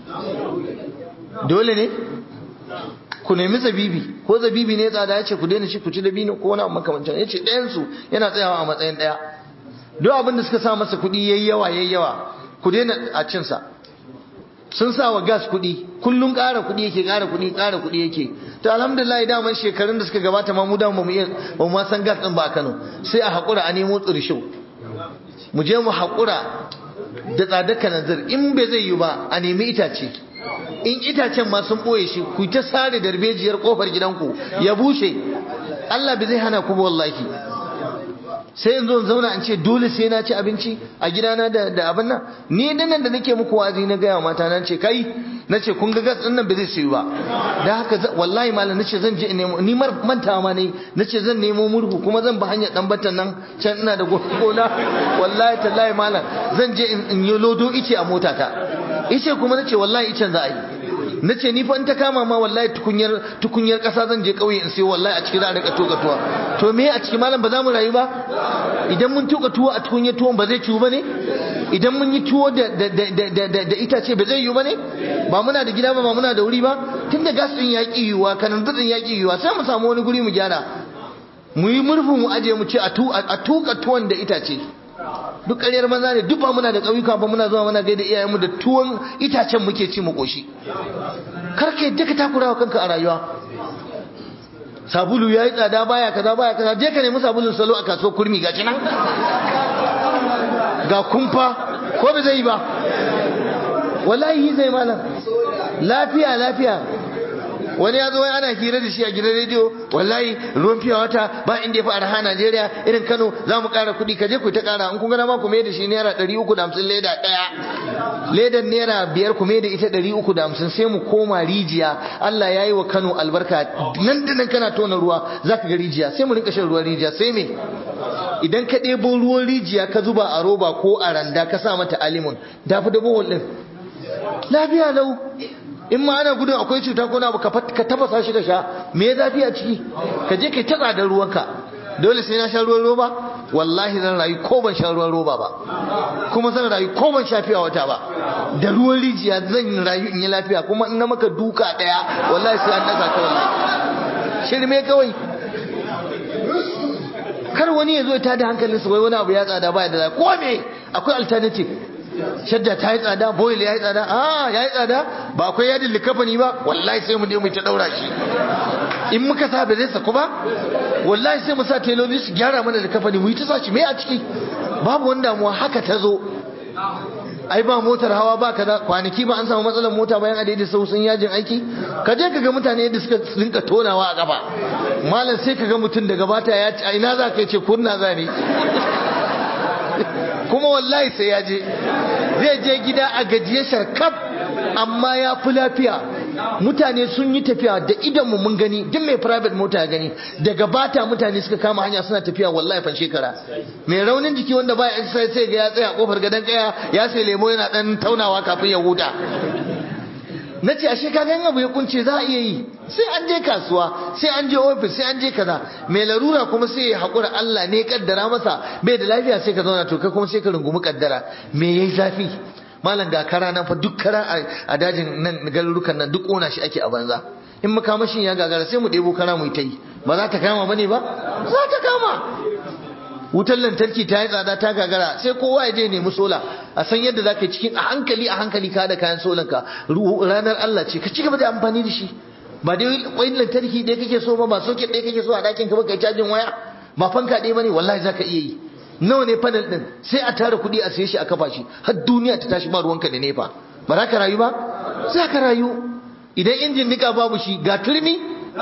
dole ne ku nemi zabibi ko zabibi ne tsada ya ce ku daina shi ku ci dabino ko wani abu makamancin ya ce ɗayansu yana tsayawa a matsayin ɗaya duk abin da suka sa masa kuɗi yayi yawa yayi yawa ku daina a cinsa sun sa wa gas kuɗi kullum ƙara kuɗi yake ƙara kuɗi ƙara kuɗi yake to alhamdulillah daman shekarun da suka gabata ma mu da mu iya ba mu san gas ɗin ba a Kano sai a haƙura a nemo tsirsho mu je mu haƙura da tsadar kananzir in bai zai yi ba a nemi itace in itacen ma sun ɓoye shi ku ta sare darbejiyar ƙofar gidanku ya bushe Allah bai zai hana ku wallahi sai in zo in zauna in ce dole sai na ci abinci a gidana da da abin nan ni dinnan da nake muku wazi na gaya mata nan ce kai nace kun ga gas din nan ba zai sayu ba da haka wallahi malam nace zan je in nemo ni mar mantawa ma ne nace zan nemo murhu kuma zan ba hanyar dan batan nan can ina da gona wallahi tallahi malam zan je in yi lodo ice a motata ice kuma nace wallahi icen za a yi nace ni fa in ta kama ma wallahi tukunyar tukunyar kasa zan je kauye in sai wallahi a cikin za a rika tuka tuwa to me a cikin malam ba za mu rayu ba idan mun tuka tuwo a tukunyar tuwon ba zai ciwu ba ne idan mun yi tuwo da itace ba zai yiwu ba ne ba muna da gida ba ba muna da wuri ba tun da gas din ya ƙi yiwuwa kananzir din ya ƙi yiwuwa sai mu samu wani guri mu gyara mu yi murfu mu aje mu ce a tuka tuwon da itace duk ƙaryar maza ne duk ba muna da ƙauyuka ba muna zuwa muna gaida iyayenmu da tuwon itacen muke ci mu ƙoshi kar ka yadda ka takura wa kanka a rayuwa sabulu ya yi tsada baya kaza baya kaza je ka nemi sabulun salo a kasuwar kurmi ga nan ga kumfa ko ba zai yi ba wallahi zai malam lafiya lafiya wani ya zo ana hira da shi a gidan rediyo wallahi ruwan fiya wata ba inda ya fi arha Najeriya irin Kano za mu ƙara kuɗi ka je ku ta ƙara in kun gana ma ku mai da shi naira ɗari uku da hamsin leda ɗaya ledan naira biyar ku mai da ita ɗari uku da hamsin sai mu koma rijiya Allah ya yi wa Kano albarka nan da nan kana tona ruwa za ka ga rijiya sai mu rinka shan ruwan rijiya sai me idan ka ɗebo ruwan rijiya ka zuba a roba ko a randa ka sa mata alimun da fi da bohol ɗin lafiya lau in ma ana gudun akwai cuta ko na ka tafasa shi ka sha me ya zafi a ciki ka je kai tatsa da ruwanka dole sai na sha ruwan roba wallahi zan rayu ko ban sha ruwan roba ba kuma zan rayu ko ban sha fiya wata ba da ruwan rijiya zan rayu in yi lafiya kuma in na maka duka daya wallahi sai an daga ka wallahi shirme kawai kar wani ya zo ya tada hankalinsa wai wani abu ya tsada baya da ko me akwai alternative shadda ta yi tsada boil ya yi tsada a ya yi tsada ba akwai yadin likafani ba wallahi sai mu je mu ta daura shi in muka sa ba zai saku ba wallahi sai mu sa teloli su gyara mana likafani mu yi ta sa shi me a ciki babu wani damuwa haka ta zo ai ba motar hawa ba kaza kwanaki ba an samu matsalar mota bayan a sau sun yajin aiki ka je ka ga mutane yadda suka rinka tonawa a gaba malam sai ka ga mutum daga bata ya ci ina za ka ce kunna za ne kuma wallahi sai ya je zai je gida a gajiye sharkaf amma ya fi lafiya mutane sun yi tafiya da idanmu mun gani duk mai private mota ya gani daga bata mutane suka kama hanya suna tafiya wallahi fan shekara mai raunin jiki wanda baya exercise sai ga ya tsaya kofar gadon kaya ya sai lemo yana dan taunawa kafin ya huta na ce ashe kaga yin abu ya kunce za a iya yi sai an je kasuwa sai an je ofis sai an je kaza mai larura kuma sai ya haƙura Allah ne kaddara masa bai da lafiya sai ka zauna to kai kuma sai ka rungumi kaddara me yayi zafi malam ga kara nan fa duk kara a dajin nan garurukan nan duk ƙona shi ake a banza in makamashin ya gagara sai mu ɗebo kara mu yi ta yi ba za ta kama bane ba za ta kama wutar lantarki ta yi tsada ta gagara sai kowa ya je nemi sola a san yadda za ka yi cikin a hankali a hankali ka da kayan solanka ranar Allah ce ka ci gaba da amfani da shi ba dai kwayin lantarki ɗaya kake so ba ba soket ɗaya kake so a ɗakin ka ba kai cajin waya ba fanka ɗaya ba ne wallahi za ka iya yi nawa ne panel ɗin sai a tara kuɗi a siye shi a kafa shi har duniya ta tashi ba ruwanka da nefa ba za ka rayu ba za ka rayu idan injin nika babu shi ga turmi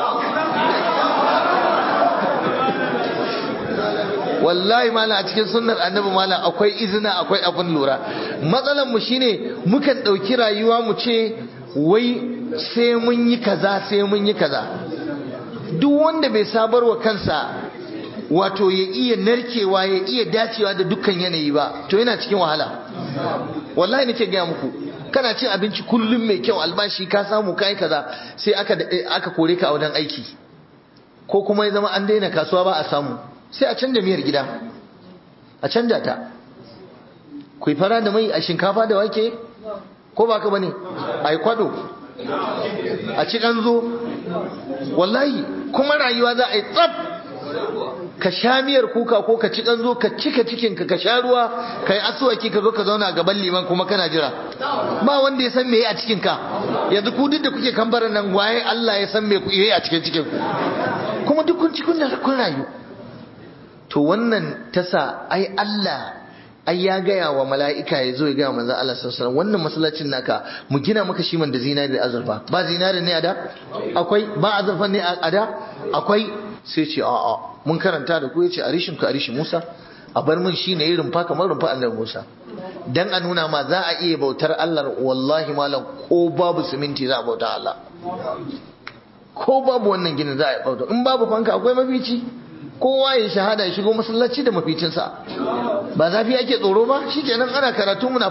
wallahi mala a cikin sunnar annabi mala akwai izina akwai abin lura matsalan mu shine mukan dauki rayuwa mu ce wai sai mun yi kaza sai mun yi kaza duk wanda bai sabar wa kansa wato ya iya narkewa ya iya dacewa da dukkan yanayi ba to yana cikin wahala wallahi nake gaya muku kana cin abinci kullum mai kyau albashi ka samu kai kaza sai aka aka kore ka a wajen aiki ko kuma ya zama an daina kasuwa ba a samu sai a canja miyar gida a canja ta ku fara da mai a shinkafa da wake ko ba ka bane a yi kwado a ci zo wallahi kuma rayuwa za a yi tsab ka sha miyar kuka ko ka ci zo ka cika cikinka ka sha ruwa ka yi asuwaki ka zo ka zauna a gaban liman kuma kana jira ba wanda ya san me a cikinka yanzu ku duk da kuke kambaran nan waye Allah ya san me ku yi a cikin cikin kuma duk kun ci kun rayu to wannan tasa ai Allah ai ya gaya wa mala'ika ya zo ya gaya manzo Allah sallallahu alaihi wannan masallacin naka mu gina maka shi man da zinari da azurfa ba zinari ne a da akwai ba azurfa ne a da akwai sai ce a a mun karanta da ku yace arishin ka arishin Musa a bar mun shine irin rumfa kamar rumfa annabi Musa dan a nuna ma za a iya bautar Allah wallahi malam ko babu siminti za a bauta Allah ko babu wannan ginin za a yi bauta in babu fanka akwai mafici kowa ya shahada ya shigo masallaci da maficinsa ba zafi ake tsoro ba shikenan ana karatu muna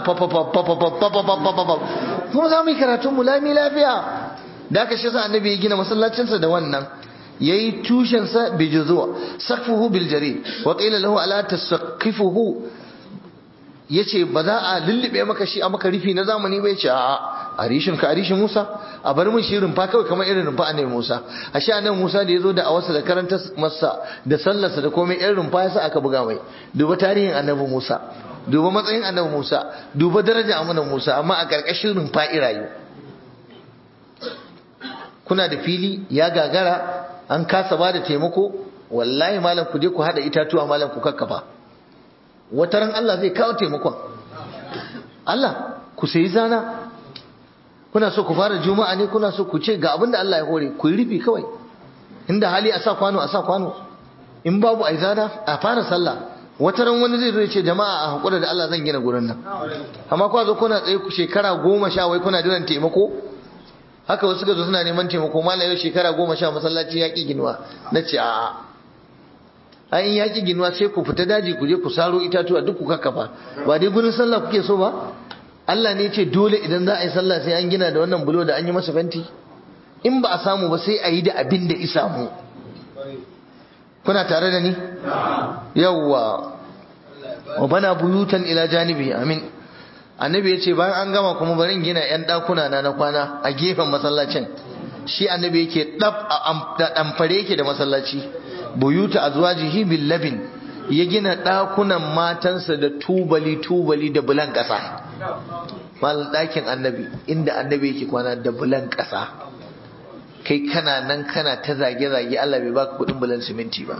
kuma za mu yi karatu mu lami lafiya da aka shi sa annabi ya gina masallacinsa da wannan yayi tushensa bi juzu saqfuhu bil jarid wa qila lahu ala tasqifuhu yace ba za a lullube maka shi a maka rufi na zamani bai ce a arishin ka arishin Musa a bar mun shi rumfa kawai kamar irin rumfa annabi Musa ashe annabi Musa da yazo da awarsa da karanta masa da sallarsa da komai irin rumfa yasa aka buga mai duba tarihin annabi Musa duba matsayin annabi Musa duba daraja annabi Musa amma a karkashin rumfa irayu kuna da fili ya gagara an kasa ba da taimako wallahi malam ku je ku hada itatuwa malam ku kakkafa wataran Allah zai kawo taimakon Allah ku sayi zana kuna so ku fara juma'a ne kuna so ku ce ga abin da Allah ya hore ku yi rufi kawai inda hali a sa kwano a sa kwano in babu ai zana a fara sallah wata ran wani zai zo ya ce jama'a a hakura da Allah zan gina gurin nan amma kwa zo kuna tsaye ku shekara goma sha wai kuna jiran taimako haka wasu suka zo suna neman taimako mallam yau shekara goma sha masallaci yaƙi ginuwa na ce a'a a in yaƙi ginuwa sai ku fita daji ku je ku saro itatuwa duk ku kakkafa ba dai gurin sallah kuke so ba Allah ne ce dole idan za a yi sallah sai an gina da wannan bulo da an yi masa fenti in ba a samu ba sai a yi da abin da isa mu kuna tare da ni yawwa wa bana buyutan ila janibi amin annabi ya ce bayan an gama kuma bari in gina yan dakuna na na kwana a gefen masallacin shi annabi yake dab da damfare yake da masallaci buyuta azwajihi bil labin ya gina dakunan matansa da tubali tubali da bulan kasa mal dakin annabi inda annabi yake kwana da bulan kasa kai kana nan kana ta zage zage Allah bai baka kudin bulan siminti ba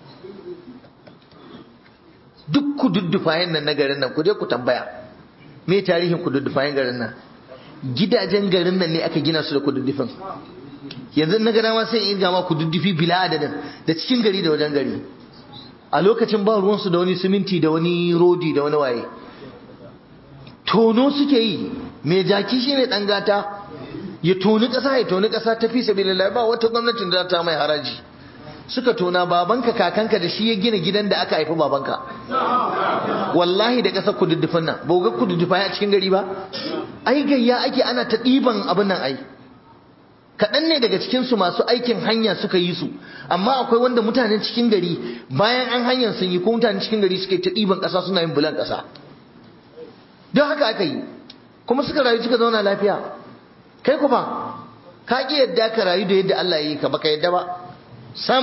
duk ku duddufayen nan na garin nan ku je ku tambaya me tarihin kududdufayen garin nan gidajen garin nan ne aka gina su da kududdufin yanzu na gana ma sai in gama kududdufi bila adadin da cikin gari da wajen gari a lokacin ba ruwansu da wani siminti da wani rodi da wani waye tono suke yi mai jaki shine dan gata ya toni kasa ya toni kasa ta fi sabilillah ba wata gwamnatin da ta mai haraji suka tona babanka kakanka da shi ya gina gidan da aka haifi babanka wallahi da ƙasar kududdufan nan ba ga kududdufa a cikin gari ba ai gayya ake ana ta ɗiban abin nan ai kaɗan ne daga cikinsu masu aikin hanya suka yi su amma akwai wanda mutanen cikin gari bayan an hanyar sun yi ko mutanen cikin gari suka yi ta ɗiban ƙasa suna yin bulan ƙasa don haka aka yi kuma suka rayu suka zauna lafiya kai ku fa ka ƙi yadda ka rayu da yadda Allah ya yi ka baka yadda ba sam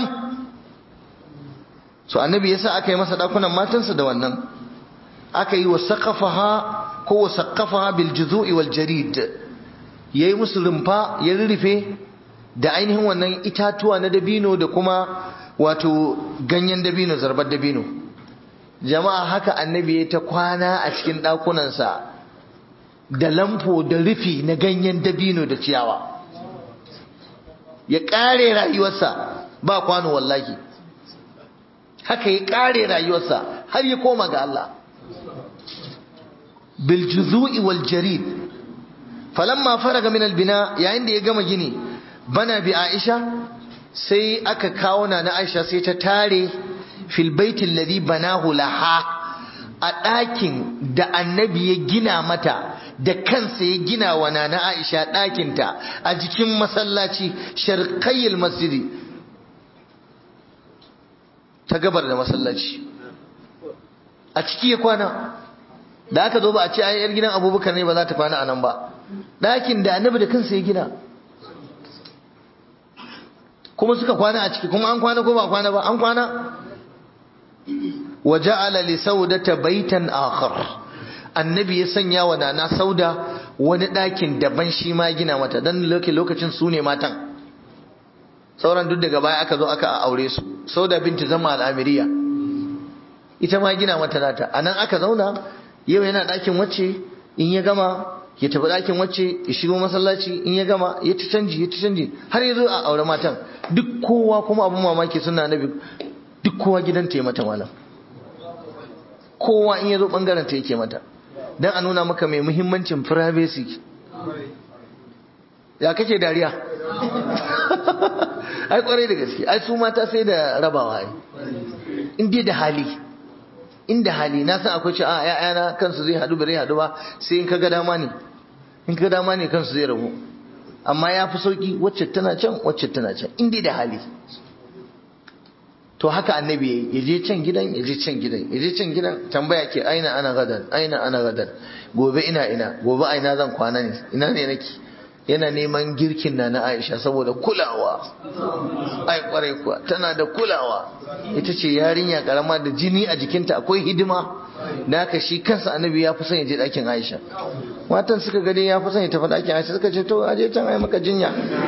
so annabi yasa aka yi masa dakunan matansa da wannan aka yi wa saqafaha ko wa saqafaha bil juzu'i wal jarid yayi musu rumfa ya rurrufe da ainihin wannan itatuwa na dabino da kuma wato ganyen dabino zarbar dabino jama'a haka annabi ya ta kwana a cikin ɗakunansa da lamfo da rufi na ganyen dabino da ciyawa ya ƙare rayuwarsa ba kwano wallahi haka ya ƙare rayuwarsa har ya koma ga Allah bil juzu'i wal jarid falamma faraga min al bina yayin da ya gama gini bana bi Aisha sai aka kawo na Aisha sai ta tare fil baiti alladhi banahu laha a ɗakin da annabi ya gina mata da kansa ya gina wa nana Aisha ɗakinta a jikin masallaci sharqayyil masjidi ta gabar da masallaci a ciki ya kwana da aka zo ba a ce ai yar gidan abubakar ne ba za ta kwana a nan ba ɗakin da annabi da kansa ya gina kuma suka kwana a ciki kuma an kwana ko ba kwana ba an kwana wa ja'ala li saudata baitan akhar annabi ya sanya wa nana sauda wani ɗakin daban shi ma gina mata dan lokacin su ne matan sauran duk daga baya aka zo aka aure su sauda binti zama al'amiriya ita ma gina mata nata anan aka zauna yau yana ɗakin wacce in ya gama ya tafi ɗakin wacce ya shigo masallaci in ya gama ya ta canji ya ta canji har ya zo a aure matan duk kowa kuma abin mamaki suna nabi duk kowa gidanta ya mata malam kowa in ya zo ɓangaren ta yake mata don a nuna maka mai muhimmancin privacy ya kake dariya ai kwarai da gaske ai su mata sai da rabawa ai in dai da hali inda hali na san akwai ci a ƴaƴana kansu zai haɗu bare haɗu ba sai in ka ga dama ne in ka ga dama ne kansu zai rabu amma ya fi sauki wacce tana can wacce tana can in dai da hali to haka annabi yayi ya je can gidan ya je can gidan ya je can gidan tambaya ke aina ana gadan aina ana gadan gobe ina ina gobe aina zan kwana ne ina ne nake yana neman girkin na na Aisha saboda kulawa ai kwarai kuwa tana da kulawa ita ce yarinya karama da jini a jikinta akwai hidima da haka shi kansa annabi ya fi son ya je ɗakin Aisha matan suka gani ya fi son ya tafi ɗakin Aisha suka ce to aje can ai maka jinya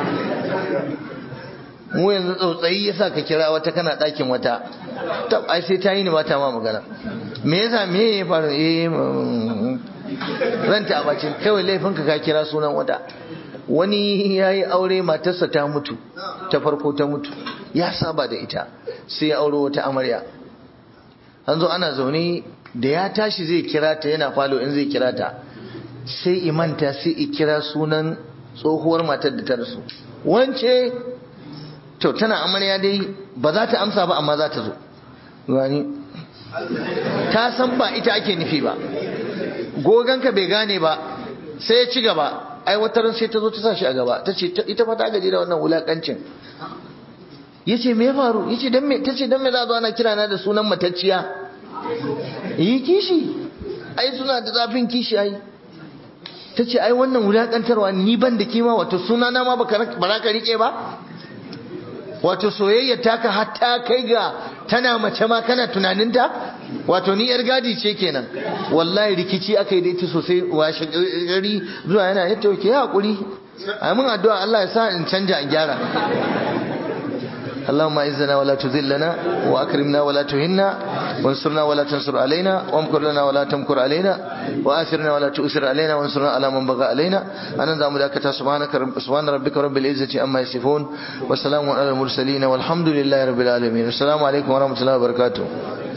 mu yanzu tsautsayi yasa ka kira wata kana ɗakin wata tab ai sai ta yi ni mata ma magana me yasa me ya faru eh ranta a bacin kawai laifinka ka kira sunan wata wani ya yi aure matarsa ta mutu ta farko ta mutu ya saba da ita sai ya auro wata amarya an zo ana zaune da ya tashi zai kira ta yana falo in zai kira ta sai imanta sai i kira sunan tsohuwar matar da ta rasu wance to tana amarya dai ba za ta amsa ba amma za ta zo gani ta san ba ita ake nufi ba goganka bai gane ba sai ya ci gaba ai wata ran sai ta zo ta sa shi a gaba ta ce ita fa ta gaji da wannan wulakancin yace me ya faru yace dan me tace dan me za zo ana kira na da sunan matacciya yi kishi ai suna da zafin kishi ai tace ai wannan wulakantarwa ni ban da kima wato suna na ma ba za ka rike ba wato soyayya taka hatta kai ga tana mace ma kana tunaninta wato ni yar gadi ce kenan wallahi rikici aka yi da ita sosai washe gari zuwa yana ya tauke ya hakuri a mun addu'a Allah ya sa in canja in gyara اللهم اعزنا ولا تذلنا واكرمنا ولا تهنا وانصرنا ولا تنصر علينا وامكر لنا ولا تمكر علينا واثرنا ولا تؤثر علينا وانصرنا على من بغى علينا انا ذا مداكتا سبحانك رب سبحان ربك رب العزه عما يصفون وسلام على المرسلين والحمد لله رب العالمين السلام عليكم ورحمه الله وبركاته